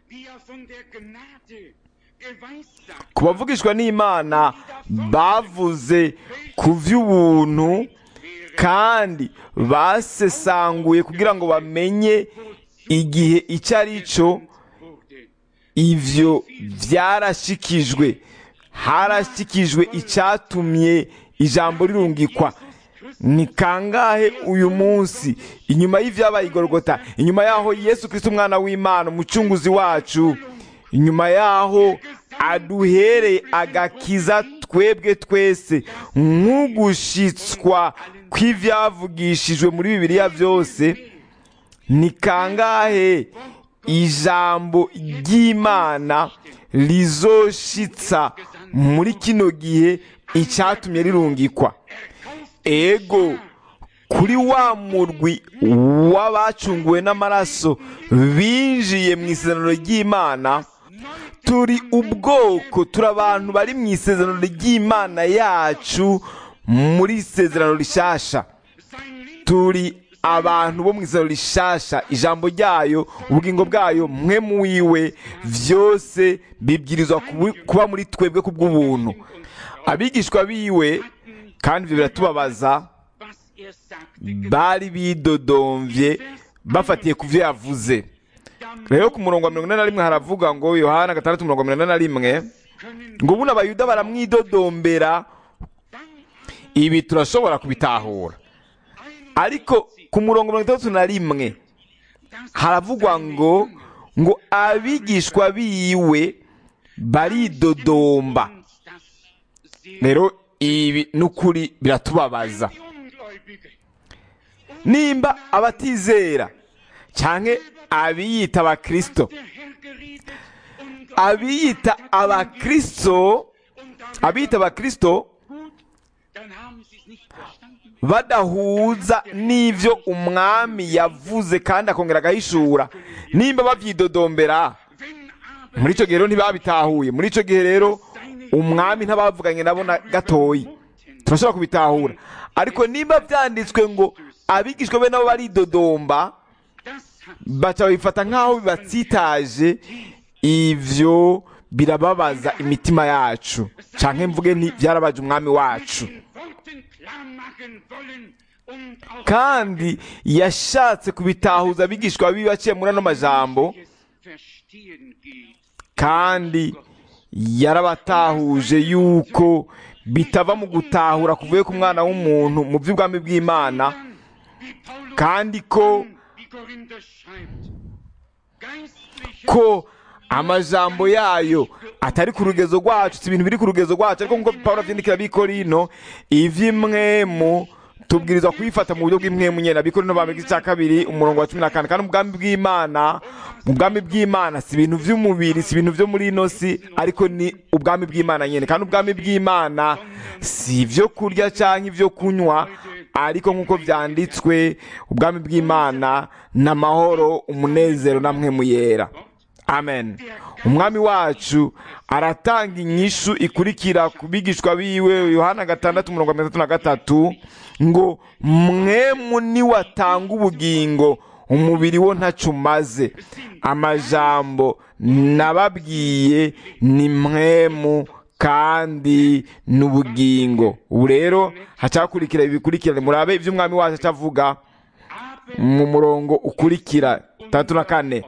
ku bavugishwa n'imana bavuze ku by'ubuntu kandi basesanguye kugira ngo bamenye igihe icyo ari cyo ibyo byarashikijwe harashikijwe icyatumye ijambo rirungikwa ni kangahe uyu munsi inyuma y'ibyabaye igorogota inyuma y'aho yesu kirisiti umwana w'imana umucunguzi wacu inyuma y'aho aduhereye agakiza twebwe twese nk'ugushyitswa kw'ibyavugishijwe muri bibiliya byose ni kangahe ijambo ry'imana rizoshitsa muri kino gihe icyatumye rirungikwa ego kuri wa murwi w'abacunguwe n'amaraso binjiye mu isezerano ry'imana turi ubwoko turi abantu bari mu isezerano ry'imana yacu muri isezerano rishasha turi abantu bo mu isezerano rishasha ijambo ryayo ubugingo bwayo mwe mu wiwe byose bibwirizwa kuba muri twebwe ku bw'ubuntu abigishwa biwe kandi ibyo biratubabaza bari bidodomvye bafatiye ku byo yavuze rero ku murongo wa mirongo ine na rimwe haravuga ngo yohana gatandatu mirongo mirongo ine na rimwe ngo ubundi abayuda baramwidodombera ibi turashobora kubitahura ariko ku murongo mirongo itandatu na rimwe haravugwa ngo ngo abigishwa biwe baridodomba rero ibi n'ukuri biratubabaza nimba abatizera cyangwa abiyita abakirisito abiyita abakirisito abiyita abakirisito badahuza n'ibyo umwami yavuze kandi akongera agahishura nimba babyidodombera muri icyo gihe rero ntibabitahuye muri icyo gihe rero umwami ntabavuganye nabo na gatoyi turashobora kubitahura ariko nimba byanditswe ngo abigishwa be nabo baridodomba baca babifata nk'aho bibatsitaje ibyo birababaza imitima yacu cyangwa mvuge nti byarabaje umwami wacu kandi yashatse kubitahuza abigishwa bibi baciye muri ano majambo kandi yarabatahuje yuko bitava mu gutahura kuvuye ku mwana w'umuntu mu by'ubwami bw'imana kandi ko ko amajambo yayo atari ku rugezo rwacu si ibintu biri ku rugezo rwacu ariko nk'uko paul abyandikira bikorino iby'imwemu tubwirizwa kubifata mu buryo bw'imwemu nyine abikorino ba mbere cya kabiri umurongo wa cumi na kane kandi ubwami bw'imana mu bwami bw'imana si ibintu by'umubiri si ibintu byo muri ino si ariko ni ubwami bw'imana nyine kandi ubwami bw'imana si ibyo kurya cyangwa ibyo kunywa ariko nk'uko byanditswe ubwami bw'imana ni amahoro umunezero namwe mu yera amen umwami wacu aratanga inyishu ikurikira ku bigishwa biwe yohana gatandatu mirongo itandatu na gatatu ngo mwemu niwatanga ubugingo umubiri wo ntacyo umaze amajambo nababwiye ni mwemu kandi n'ubugingo ubu rero hacakurikira ibikurikirane murabe ibyo umwami wacu acavuga mu murongo ukurikira tandatu na kane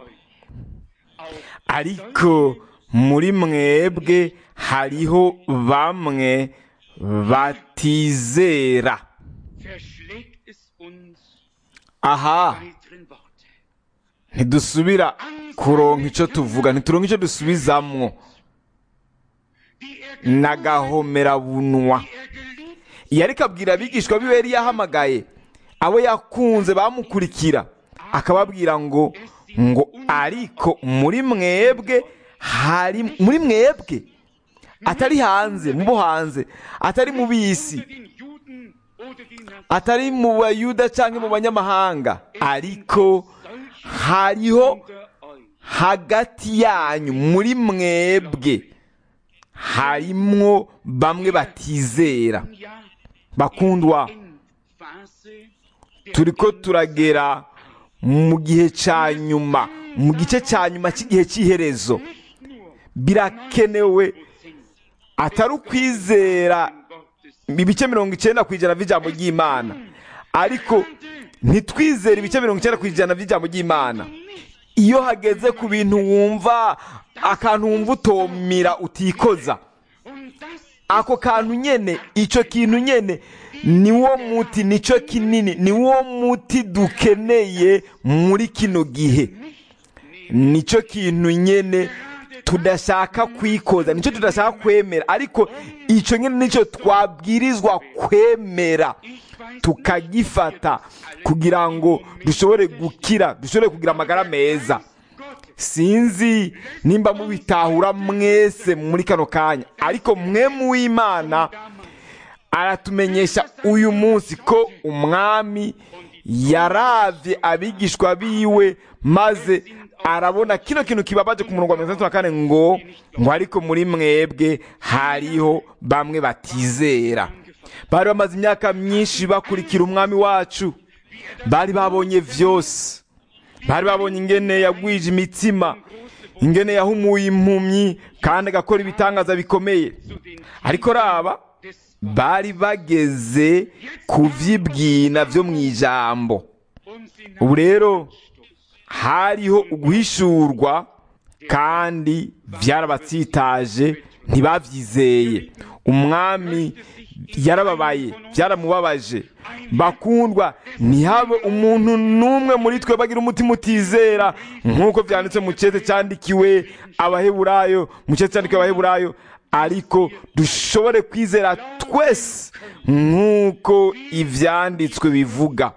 ariko muri mwebwe hariho bamwe batizera verschlägt es uns aha weiteren Worte. ntidusubira kuronka icyo tuvuga ntituronka icyo dusubizamwo Die er, n'agahomerabunwa die er geliebt iyo ariko abwira abigishwa biwe yari yahamagaye abo yakunze bamukurikira akababwira ngo ngo ariko muri mwebwe hari muri mwebwe atari hanze mu bo hanze atari mu bisi unter den Juden oder den Nazarenen. atari mu bayuda cyangwa mu banyamahanga ariko hariho unter euch. hagati yanyu muri mwebwe harimwo bamwe batizera Ja, bakundwa Endphase der turiko turagera mu gihe cya nyuma mu gice cya nyuma cy'igihe cy'iherezo birakenewe atari ukwizera Gottes. ibice mirongo icyenda ku ijana by'ijambo ry'imana ariko ntitwizere ibice mirongo icyenda ku ijana by'ijambo ry'imana iyo hageze ku bintu wumva akantu wumva utomira utikoza Und das ako kantu nyene icyo kintu nyene niwo muti nicyo kinini niwo muti dukeneye muri kino gihe nicyo kintu nyene tudashaka kwikoza nicyo tudashaka kwemera ariko icyo nyene nicyo twabwirizwa kwemera tukagifata kugira ngo dushobore gukira dushobore kugira amagara meza sinzi nimba mubitahura mwese muri kano kanya ariko mwe mu w'imana aratumenyesha uyu munsi ko umwami yaravye abigishwa biwe maze arabona kino kintu kibabaje ku murongo wa mirongo itandatu na kane ngo ngo ariko muri mwebwe hariho bamwe batizera bari bamaze imyaka myinshi bakurikira umwami wacu bari babonye vyose bari babonye ingene yagwije imitsima ingene yahumuye impumyi kandi agakora ibitangaza bikomeye ariko raba bari bageze ku vyibwina vyo mu ijambo ubu rero hariho uguhishurwa kandi byarabatsitaje ntibabyizeye umwami yarababaye byaramubabaje bakundwa ntihabe umuntu n'umwe muri twe bagira umutima utizera nk'uko byanditse mu cyete cyandikiwe abaheburayo mu cyete cyandikiwe abaheburayo ariko dushobore kwizera twese nk'uko ibyanditswe bivuga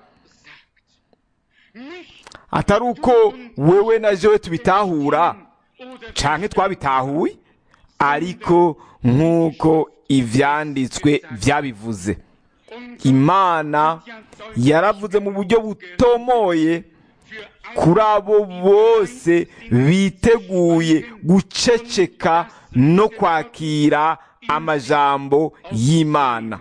atari uko wewe na jewe tubitahura canke twabitahuye ariko nk'uko ivyanditswe vyabivuze imana yaravuze mu buryo butomoye kuri abo bose biteguye guceceka no kwakira amajambo y'imana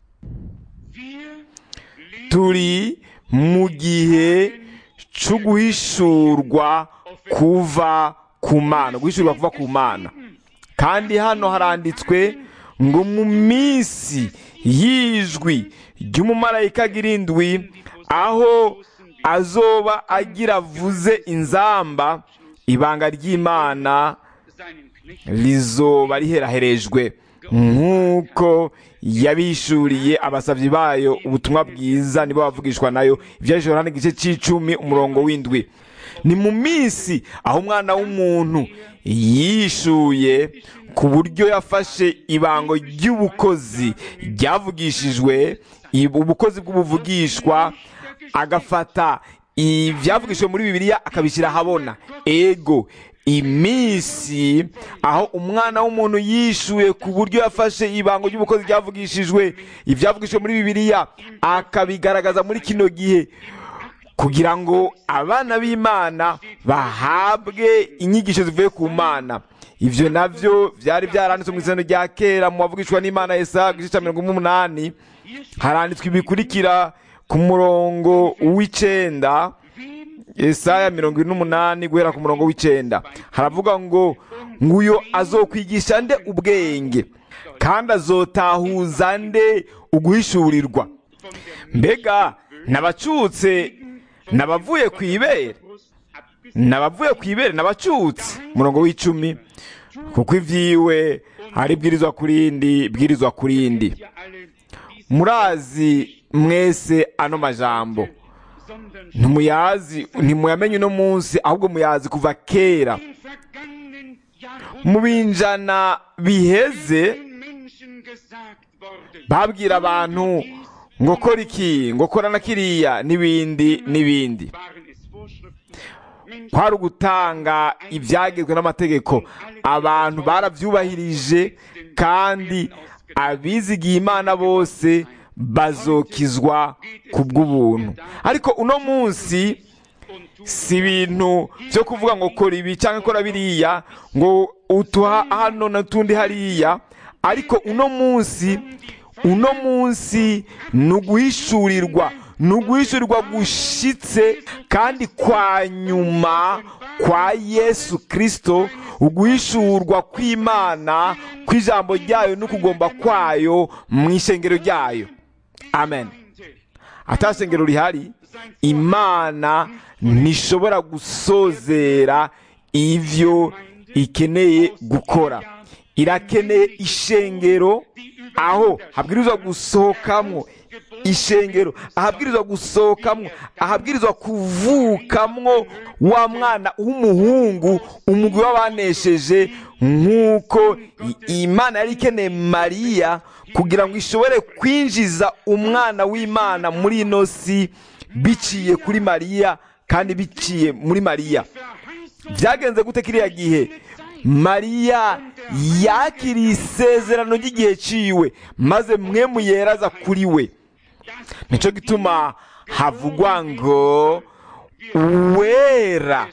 turi mu gihe cyo guhishurwa kuva ku mana guhishurwa kuva ku mana kandi hano haranditswe ngo mu minsi y'ijwi ry'umumarayika girindwi aho azoba agira avuze inzamba ibanga ry'imana rizoba riheraherejwe nk'uko yabishuriye abasabyi bayo ubutumwa bwiza nibo bavugishwa nayo ibyajijwe hano igice cy'icumi umurongo w'indwi ni mu minsi aho umwana w'umuntu yishuye ku buryo yafashe ibango ry'ubukozi ryavugishijwe ubukozi bw'ubuvugishwa agafata ibyavugishijwe muri bibiliya akabishyira ahabona ego iminsi aho umwana w'umuntu yishuye ku buryo yafashe ibango ry'ubukozi ryavugishijwe ibyavugishijwe muri bibiliya akabigaragaza muri kino gihe kugira ngo abana b'imana bahabwe inyigisho zivuye ku mana ivyo navyo vyari vyaranditswe mu isano rya kera mu wavugishwa n'imana Yesaya igice ca mirongo umunani haranditswe ibikurikira ku murongo w'icenda Yesaya mirongo ine n'umunani guhera ku murongo w'icenda haravuga ngo nguyo azokwigisha nde ubwenge kandi azotahuza nde uguhishurirwa mbega nabacutse nabavuye ku ibere nabavuye ku ibere nabacutse umurongo w'icumi kuko ivyiwe ari bwirizwa kurindi bwirizwa kurindi murazi mwese ano majambo ntumuyazi ntimuyamenye uno munsi ahubwo muyazi kuva kera mu binjana biheze babwira abantu ngo kora iki ngo kora na kiriya n'ibindi n'ibindi kwari ugutanga ibyagezwe n'amategeko abantu barabyubahirije kandi abizigiye imana bose bazokizwa ku bw'ubuntu ariko uno munsi si ibintu byo kuvuga ngo kora ibi cyangwa kora biriya ngo utuha hano n'utundi hariya ariko uno munsi uno munsi ni uguhishurirwa ni uguhishurirwa gushitse kandi kwa nyuma kwa yesu kirisito uguhishurwa kw'imana kw'ijambo ryayo n'ukugomba kwayo mu ishengero ryayo amen atashengero rihari imana ntishobora gusozera ivyo ikeneye gukora irakeneye ishengero aho habwirizwa gusohokamwo ishengero ahabwirizwa gusohokamwo ahabwirizwa kuvukamwo wa mwana w'umuhungu umugwi w'abanesheje nk'uko imana yari ikeneye mariya kugira ngo ishobore kwinjiza umwana w'imana muri ino si biciye kuri mariya kandi biciye muri mariya byagenze gute kiriya gihe mariya yakiriye isezerano ry'igihe ciwe maze mwe muyeraza kuri we nicyo gituma havugwa ngo uwera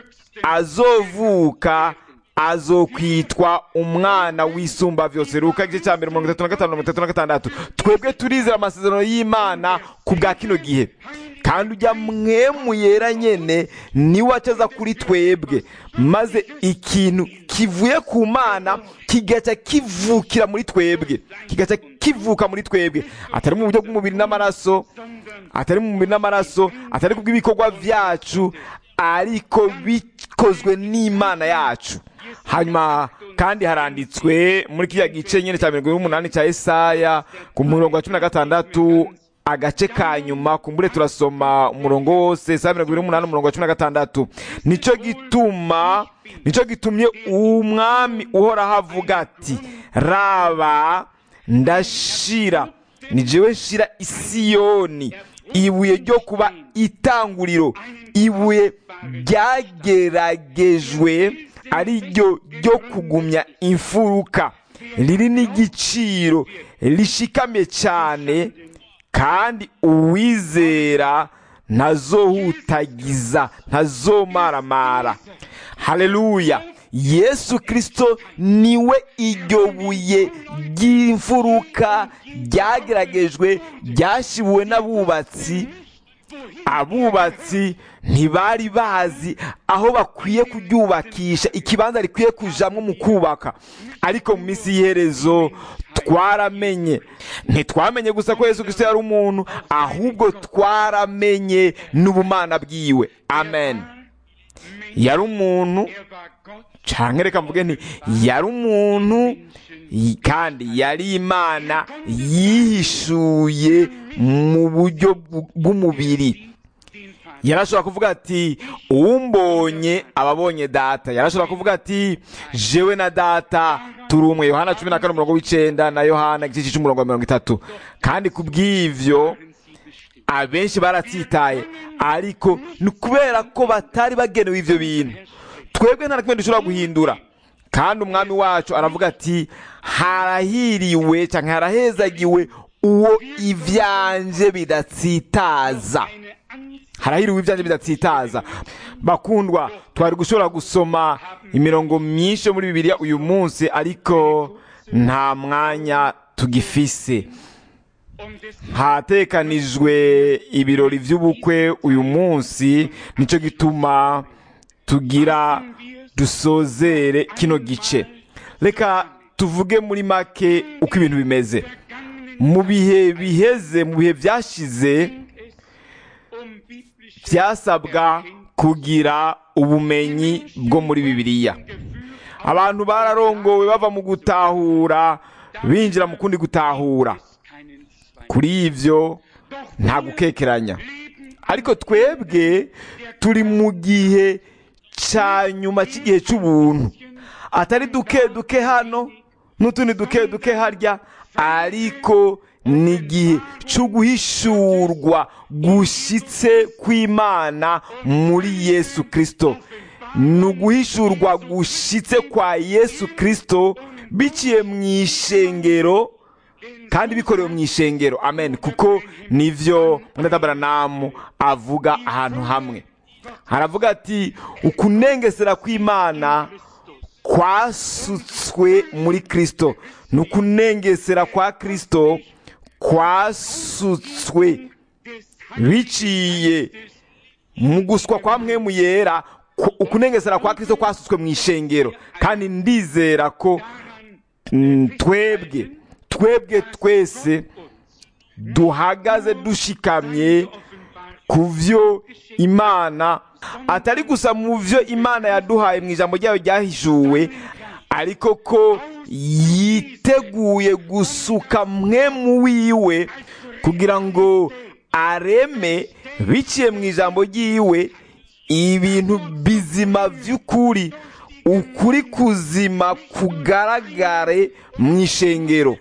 azovuka azokwitwa umwana w'isumba vyose ruka igice cya mbere mirongo itatu na gatanu mirongo itatu na gatandatu twebwe turizera amasezerano y'imana ku bwa kino gihe kandi ujya mwemu yera nyene niwe acaza kuri twebwe maze ikintu kivuye ku mana kigaca kivukira muri twebwe kigaca kivuka muri twebwe atari mu buryo bw'umubiri n'amaraso atari mu mubiri n'amaraso atari kubw'ibikorwa vyacu ariko bikozwe n'imana yacu hanyuma kandi haranditswe muri kiriya gice nyine cya mirongo n'umunani cya esaya ku murongo wa cumi na gatandatu agace ka nyuma kumbure turasoma umurongo wose saa mirongo n'umunani umurongo wa cumi na gatandatu nicyo gituma nicyo gitumye umwami uhoraho avuga ati raba ndashira ni jewe shira isiyoni ibuye ryo kuba itanguriro ibuye ryageragejwe ari ryo ryo kugumya imfuruka riri n'igiciro rishikamye cyane kandi uwizera ntazohutagiza ntazomaramara haleluya yesu kirisito niwe iryo buye ry'imfuruka ryageragejwe ryashibuwe n'abubatsi abubatsi ntibari bazi aho bakwiye kuryubakisha ikibanza rikwiye kujamwo mu kubaka ariko mu minsi y'iherezo twaramenye ntitwamenye gusa ko yesu kirisito yari umuntu ahubwo twaramenye n'ubumana bwiwe amen yari umuntu cyangwa reka mvuge nti yari umuntu kandi yari imana yihishuye mu buryo bw'umubiri yarashobora kuvuga ati uwumbonye ababonye data yarashobora kuvuga ati jewe na data turi umwe yohana cumi na kane umurongo w'icyenda na yohana igice cy'umurongo wa mirongo itatu kandi ku bw'ibyo abenshi baratsitaye ariko ni ukubera ko batari bagenewe ibyo bintu twebwe nta na kimwe dushobora guhindura kandi umwami wacu aravuga ati harahiriwe cyangwa harahezagiwe uwo ibyanje bidatsitaza harahiriwe ibyanjye bidatsitaza bakundwa twari gushobora gusoma imirongo myinshi yo muri bibiliya uyu munsi ariko nta mwanya tugifise hatekanijwe ibirori by'ubukwe uyu munsi nicyo gituma tugira dusozere kino gice reka tuvuge muri make uko ibintu bimeze mu bihe biheze mu bihe byashize byasabwa kugira ubumenyi bwo muri bibiliya abantu bararongowe bava mu gutahura binjira mu kundi gutahura kuri ibyo nta gukekeranya ariko twebwe turi mu gihe cya nyuma cy'igihe cy'ubuntu atari duke duke hano n'utundi duke duke harya ariko ni igihe cyo guhishurwa gushyitse kw'imana muri yesu kirisito ni uguhishurwa gushyitse kwa yesu kirisito biciye mu ishengero kandi bikorewe mu ishengero amen kuko nivyo mwendatabaramu avuga ahantu hamwe haravuga ati ukunengesera kw'imana kwasutswe muri kristo ni ukunengesera kwa kristo kwasutswe biciye mu guswa kwa mwemu yera ku- ukunengesera kwa kristo kwasutswe mu ishengero kandi ndizera ko mm, twebwe twebwe twese duhagaze dushikamye ku byo imana atari gusa mu byo imana yaduhaye mu ijambo ryayo ryahishuwe ariko ko yiteguye gusuka mwe mu wiwe kugira ngo areme biciye mu ijambo ry'iwe ibintu bizima by'ukuri ukuri kuzima kugaragare mu ishengero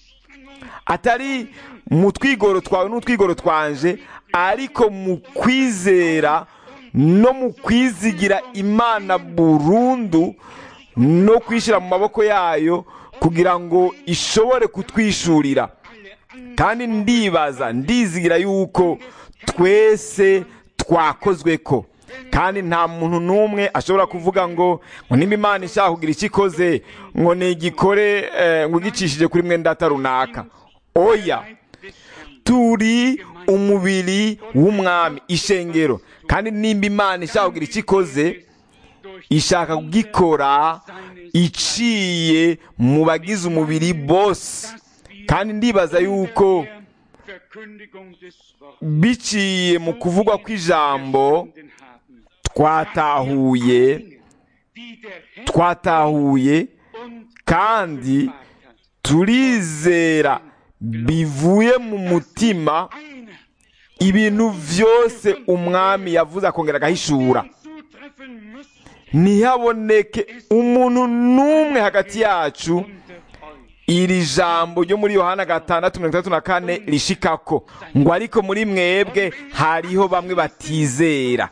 atari mu twigoro twawe n'utwigoro twanje ariko mu kwizera no mu kwizigira imana burundu no kwishyira mu maboko yayo kugira ngo ishobore kutwishurira kandi ndibaza ndizigira yuko twese twakozwe ko kandi nta muntu n'umwe ashobora kuvuga ngo ngo nimba imana ishaka kugira icyo ikoze ngo nigikore eh, ngo igicishije kuri mwenda runaka oya turi umubiri w'umwami ishengero kandi nimba imana ishaka kugira icyo ikoze ishaka kugikora iciye mu bagize umubiri bose kandi ndibaza yuko biciye mu kuvugwa kw'ijambo twatahuye twatahuye kandi turizera bivuye mu mutima ibintu byose umwami yavuze akongera agahishura ntihaboneke umuntu n'umwe hagati yacu iri jambo ryo muri yohana gatandatu mirongo itandatu na kane rishikako ngo ariko muri mwebwe hariho bamwe batizera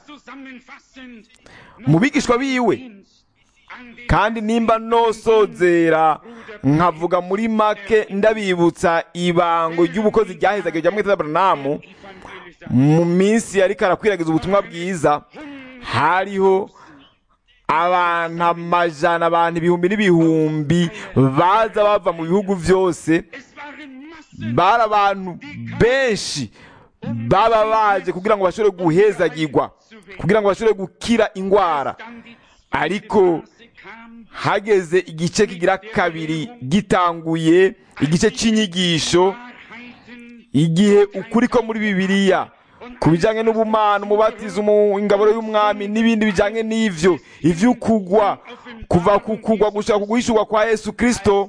mu bigishwa biwe kandi nimba nosozera nkavuga muri make ndabibutsa ibango ry'ubukozi ryahezaga rya mwita Abrahamu mu minsi yari karakwiragiza ubutumwa bwiza hariho abantu amajana abantu ibihumbi n'ibihumbi baza bava mu bihugu byose bari abantu benshi baba baje kugira ngo bashobore guhezagirwa kugira ngo bashobore gukira indwara ariko hageze igice kigira kabiri gitanguye igice cy'inyigisho igihe ukuri ko muri bibiliya ku bijyanye n'ubumana umubatizo ingaburo y'umwami n'ibindi bijyanye n'ibyo iby'ukugwa kuva ku kugwa gushaka kuguhishurwa kwa yesu kirisito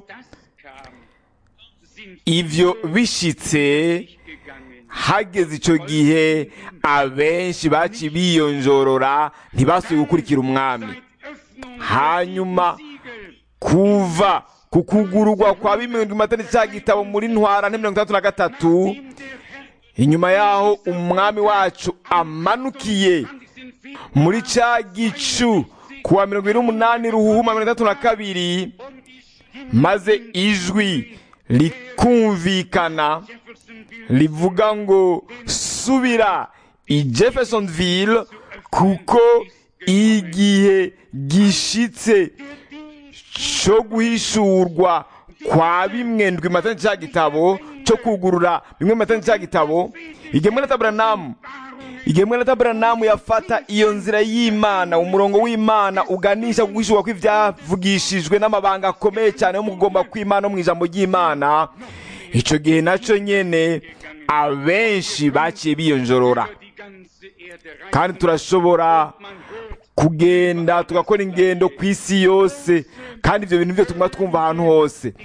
ibyo bishyitse hageze icyo gihe abenshi baci biyonjorora ntibasuye gukurikira umwami hanyuma kuva ku kugururwa kwa bimwe matani cya gitabo muri ntwara mirongo itandatu na gatatu inyuma yaho umwami wacu amanukiye muri cya gicu kuwa mirongo irindwi n'umunani ruhuhuma mirongo itandatu na kabiri maze ijwi rikumvikana rivuga ngo subira i jeffersonville kuko igihe gishitse cyo guhishurwa kwa bimwe ndwi matani cya gitabo cyo kugurura bimwe matani cya gitabo igihe mwene taburanamu igihe mwene taburanamu yafata iyo nzira y'imana umurongo w'imana uganisha guhishurwa kw'ibyavugishijwe n'amabanga akomeye cyane yo mu kugomba kw'imana no mu ijambo ry'imana icyo gihe nacyo nyene abenshi baciye biyonjorora kandi turashobora kugenda tugakora ingendo ku isi yose kandi ibyo bintu byo tuguma twumva ahantu hose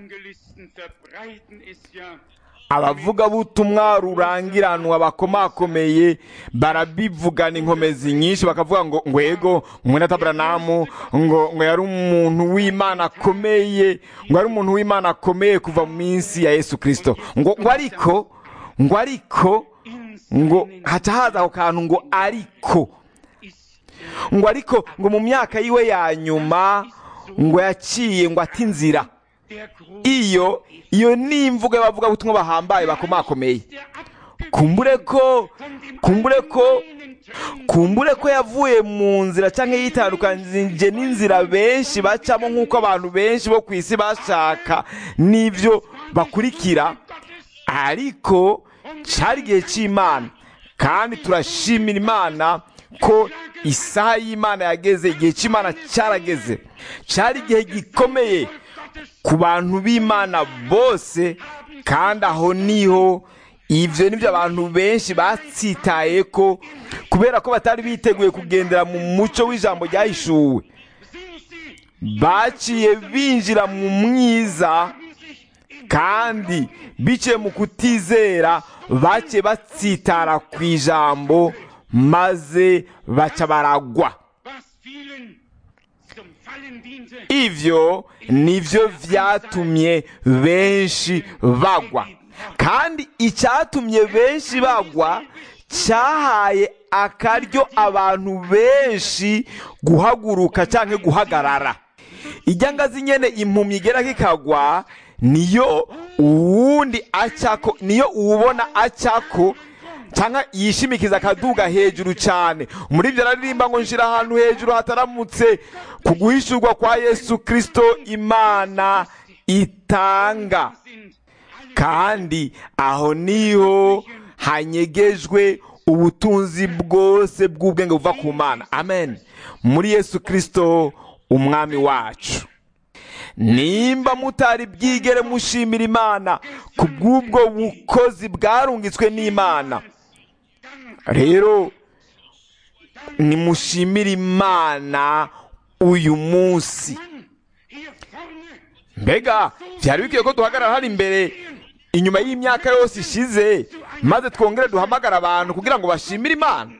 abavugabutumwa rurangiranwa bakomakomeye barabivugana inkomezi nyinshi bakavuga ngo ngwego mwene taburanamu ngo ngo yari umuntu w'imana akomeye ngo yari umuntu w'imana akomeye kuva mu minsi ya yesu kirisito ngo ngo ariko ngo ariko ngo haca haza ako kantu ngo ariko ngo ariko ngo mu myaka yiwe ya nyuma ngo yaciye ngo ati inzira iyo iyo ni imvugo y'abavugabutumwa bahambaye bakomakomeye kumbure ko kumbure ko kumbure ko yavuye mu nzira cyangwa yitandukanyije n'inzira benshi bacamo nk'uko abantu benshi bo ku isi bashaka n'ibyo bakurikira ariko cyari igihe cy'imana kandi turashimira imana ko isaha y'imana yageze igihe cy'imana cyarageze cyari igihe gikomeye ku bantu b'imana bose kandi aho niho ibyo nibyo abantu benshi batsitaye ko kubera ko batari biteguye kugendera mu mucyo w'ijambo ryahishuwe baciye binjira mu mwiza kandi biciye mu kutizera baciye batsitara ku ijambo maze baca baragwa ibyo nibyo byatumye benshi bagwa kandi icyatumye benshi bagwa cyahaye akaryo abantu benshi guhaguruka cyangwa guhagarara ijya ngazi nyine impumyi igera kikagwa niyo uwundi acyako niyo uwubona acyako cyangwa yishimikiza akaduga hejuru cyane muri ibyo araririmba ngo nshyira ahantu hejuru hataramutse ku guhishurwa kwa yesu kirisito imana itanga kandi aho niho hanyegejwe ubutunzi bwose bw'ubwenge buva ku mana amen muri yesu kirisito umwami wacu nimba mutari bwigere mushimira imana ku bw'ubwo bukozi bwarungitswe n'imana rero nimushimire imana uyu munsi mbega byari bikwiye ko duhagarara hano imbere inyuma y'imyaka yose ishize maze twongere duhamagara abantu kugira ngo bashimire imana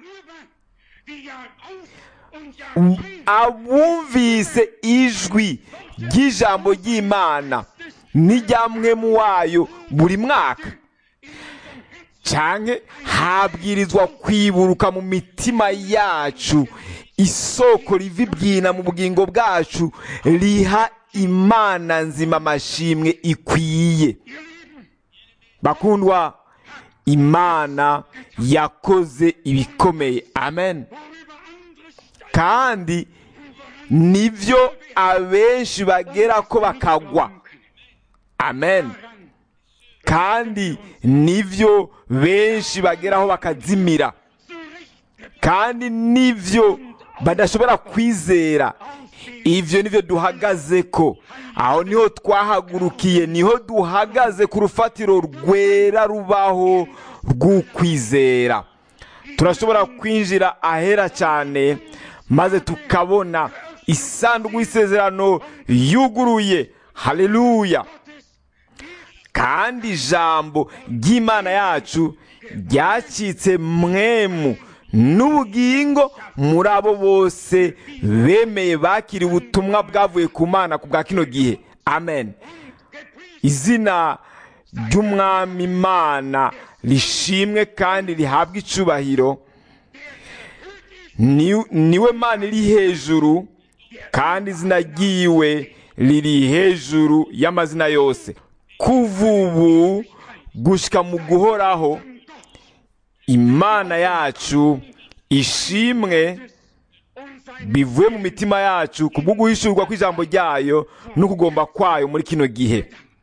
abumvise ijwi ry'ijambo ry'imana n'ijyamwemu wayo buri mwaka cyane habwirizwa kwiburuka mu mitima yacu isoko riva ibyina mu bugingo bwacu riha imana nzima amashimwe ikwiye bakundwa imana yakoze ibikomeye amen kandi nibyo abenshi bagera ko bakagwa amen kandi nibyo benshi bageraho bakazimira kandi nibyo badashobora kwizera ibyo nibyo duhagaze ko aho niho twahagurukiye niho duhagaze ku rufatiro rwera rubaho rw'ukwizera turashobora kwinjira ahera cyane maze tukabona isanduku y'isezerano yuguruye haleluya kandi ijambo ry'imana yacu ryacitse mwemu n'ubugingo muri abo bose bemeye bakiriye ubutumwa bwavuye ku mana ku bwa kino gihe amen izina ry'umwami imana rishimwe kandi rihabwa icubahiro niwe mana iri hejuru kandi izina ryiwe riri hejuru y'amazina yose kuva ubu gushyika mu guhoraho imana yacu ishimwe bivuye mu mitima yacu kubwo guhishurwa kw'ijambo ryayo no kugomba kwayo muri kino gihe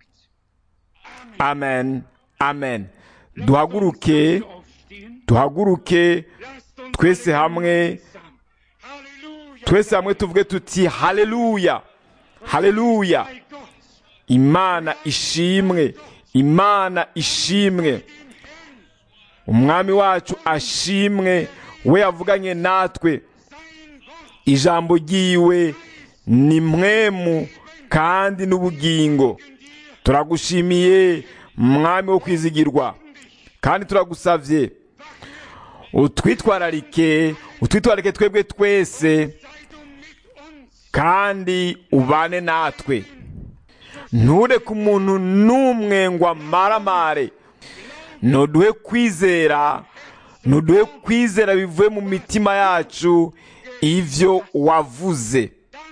amen amen duhaguruke duhaguruke twese hamwe twese hamwe tuvuge tuti haleluya haleluya imana ishimwe imana ishimwe umwami wacu ashimwe we yavuganye natwe ijambo ryiwe ni mwemu kandi n'ubugingo turagushimiye mwami wo kwizigirwa kandi turagusavye utwitwararike utwitwararike twebwe twese kandi ubane natwe ntureke umuntu n'umwe ngo amaramare ntuduhe kwizera ntuduhe kwizera bivuye mu mitima yacu ivyo wavuze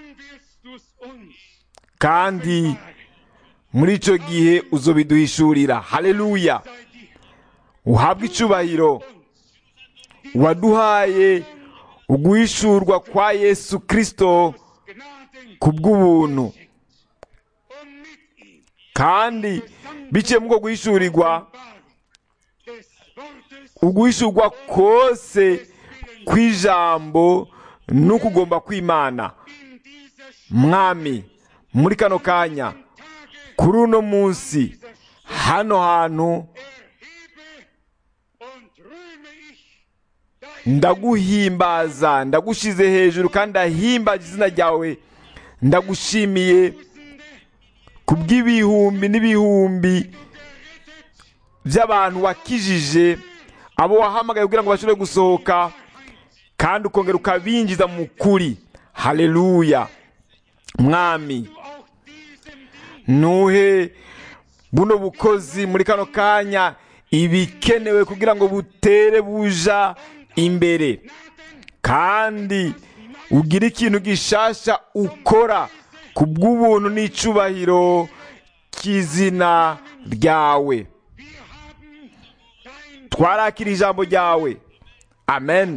kandi muri icyo gihe uzobiduhishurira haleluya uhabwe icubahiro waduhaye uguhishurwa kwa yesu kirisito ku bw'ubuntu kandi biciye muri uko guhishurirwa uguhishurwa kose kw'ijambo n'ukugomba kw'imana mwami muri kano kanya kuri uno munsi hano hantu ndaguhimbaza ndagushize hejuru kandi ndahimbaza izina ryawe ndagushimiye ku bw'ibihumbi n'ibihumbi by'abantu wakijije abo wahamagaye kugira ngo bashobore gusohoka kandi ukongera ukabinjiza mu kuri haleluya mwami ntuhe buno bukozi muri kano kanya ibikenewe kugira ngo butere buja imbere kandi ugire ikintu gishasha ukora ku bw'ubuntu n'icubahiro cy'izina ryawe twarakira ijambo ryawe amen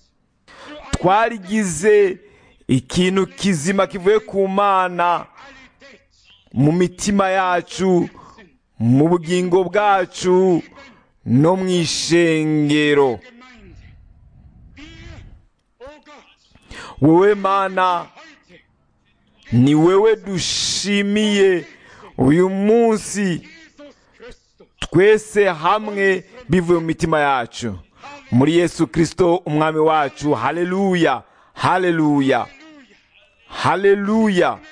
twarigize ikintu kizima kivuye ku mana mu mitima yacu mu bugingo bwacu no mu ishengero wowe mana ni wewe dushimiye uyu munsi twese hamwe bivuye mu mitima yacu muri yesu kirisito umwami wacu haleluya haleluya haleluya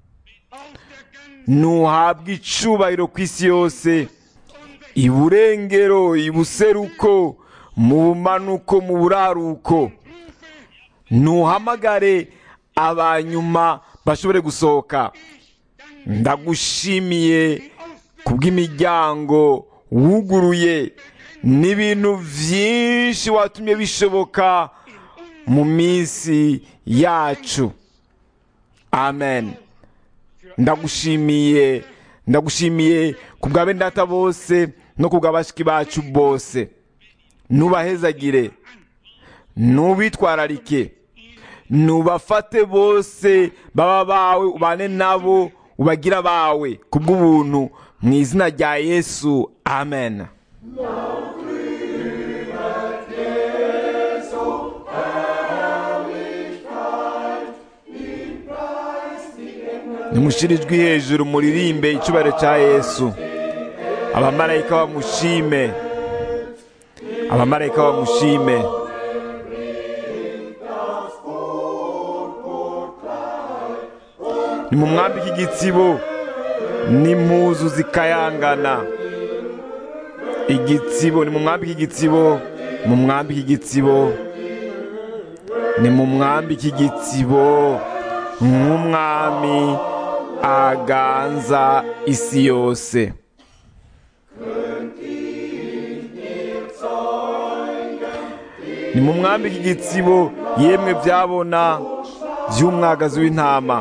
ntuhabwe icubahiro ku isi yose iburengero ibuseruko mu bumanuko mu buraruko ntuhamagare abanyuma bashobore gusohoka ndagushimiye kubw'imiryango wuguruye n'ibintu byinshi watumye bishoboka mu minsi yacu amen ndagushimiye ndagushimiye ku bwa bene data bose no ku bwa bashiki bacu bose nubahezagire nubitwararike nubafate bose baba bawe ubane nabo ubagira bawe ku bw'ubuntu mu izina rya yesu amen nimushire ijwi hejuru muririmbe icyubahiro cya yesu abamarayika bamushime abamarayika bamushime ni mu mwambike igitsibo n'impuzu zikayangana igitsibo ni mu mwambike igitsibo mu mwambike igitsibo ni mu mwambike igitsibo nk'umwami aganza isi yose ni mu mwambike igitsibo yemwe byabona by'umwagazi w'intama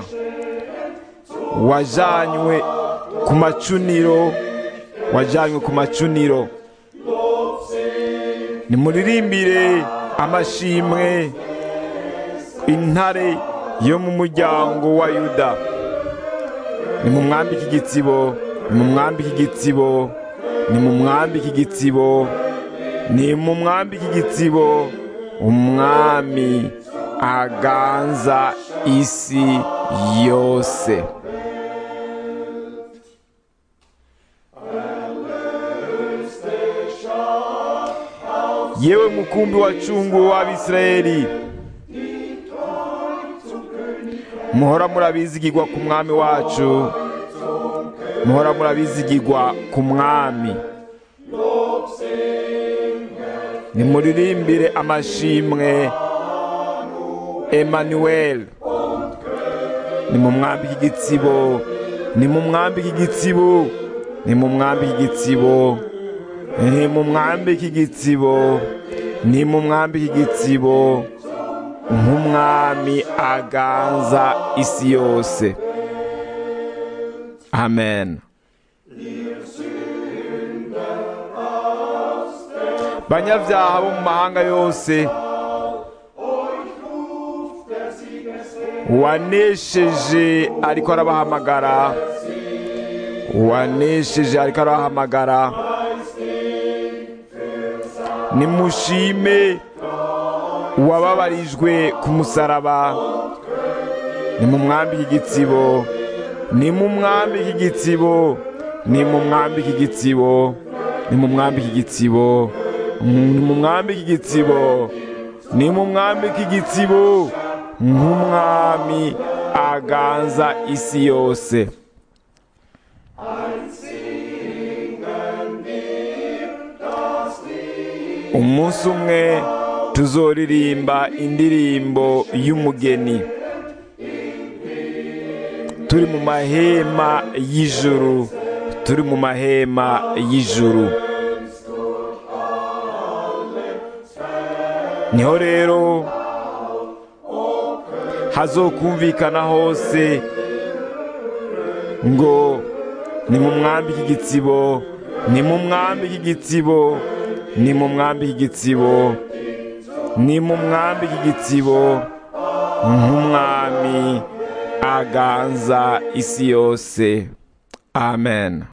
wajanywe ku macuniro wajanywe ku macuniro nimuririmbire amashimwe intare yo mu muryango wa yuda ni mu mwambike igitsibo ni mu mwambike igitsibo ni mu mwambike igitsibo ni mu mwambike igitsibo umwami aganza isi yose yewe mukumbi wacunguwe w'abisirayeli muhora murabizigirwa ku mwami wacu muhora murabizigirwa ku mwami nimuririmbire amashimwe emanuel ni mu mwambi k'igitsibo ni mu mwambi k'igitsibo ni mu mwambi k'igitsibo ni mu mwambi k'igitsibo ni mu mwambi k'igitsibo nk'umwami aganza isi yose amen banyabyaha bo mu mahanga yose wanesheje ariko arabahamagara wanesheje ariko arabahamagara nimushime uwababarijwe ku musaraba ni mu mwambi k'igitsibo ni mu mwambi k'igitsibo ni mu mwambi k'igitsibo ni mu mwambi k'igitsibo ni mu mwambi k'igitsibo ni mu mwambi k'igitsibo nk'umwami aganza isi yose umunsi umwe tuzoririmba indirimbo y'umugeni turi mu mahema y'ijuru turi mu mahema y'ijuru niho rero hazokumvikana hose ngo ni mu mwambi k'igitsibo ni mu mwambi k'igitsibo ni mu mwambi k'igitsibo ni mu mwambi k'igitsibo nk'umwami aganza isi yose amen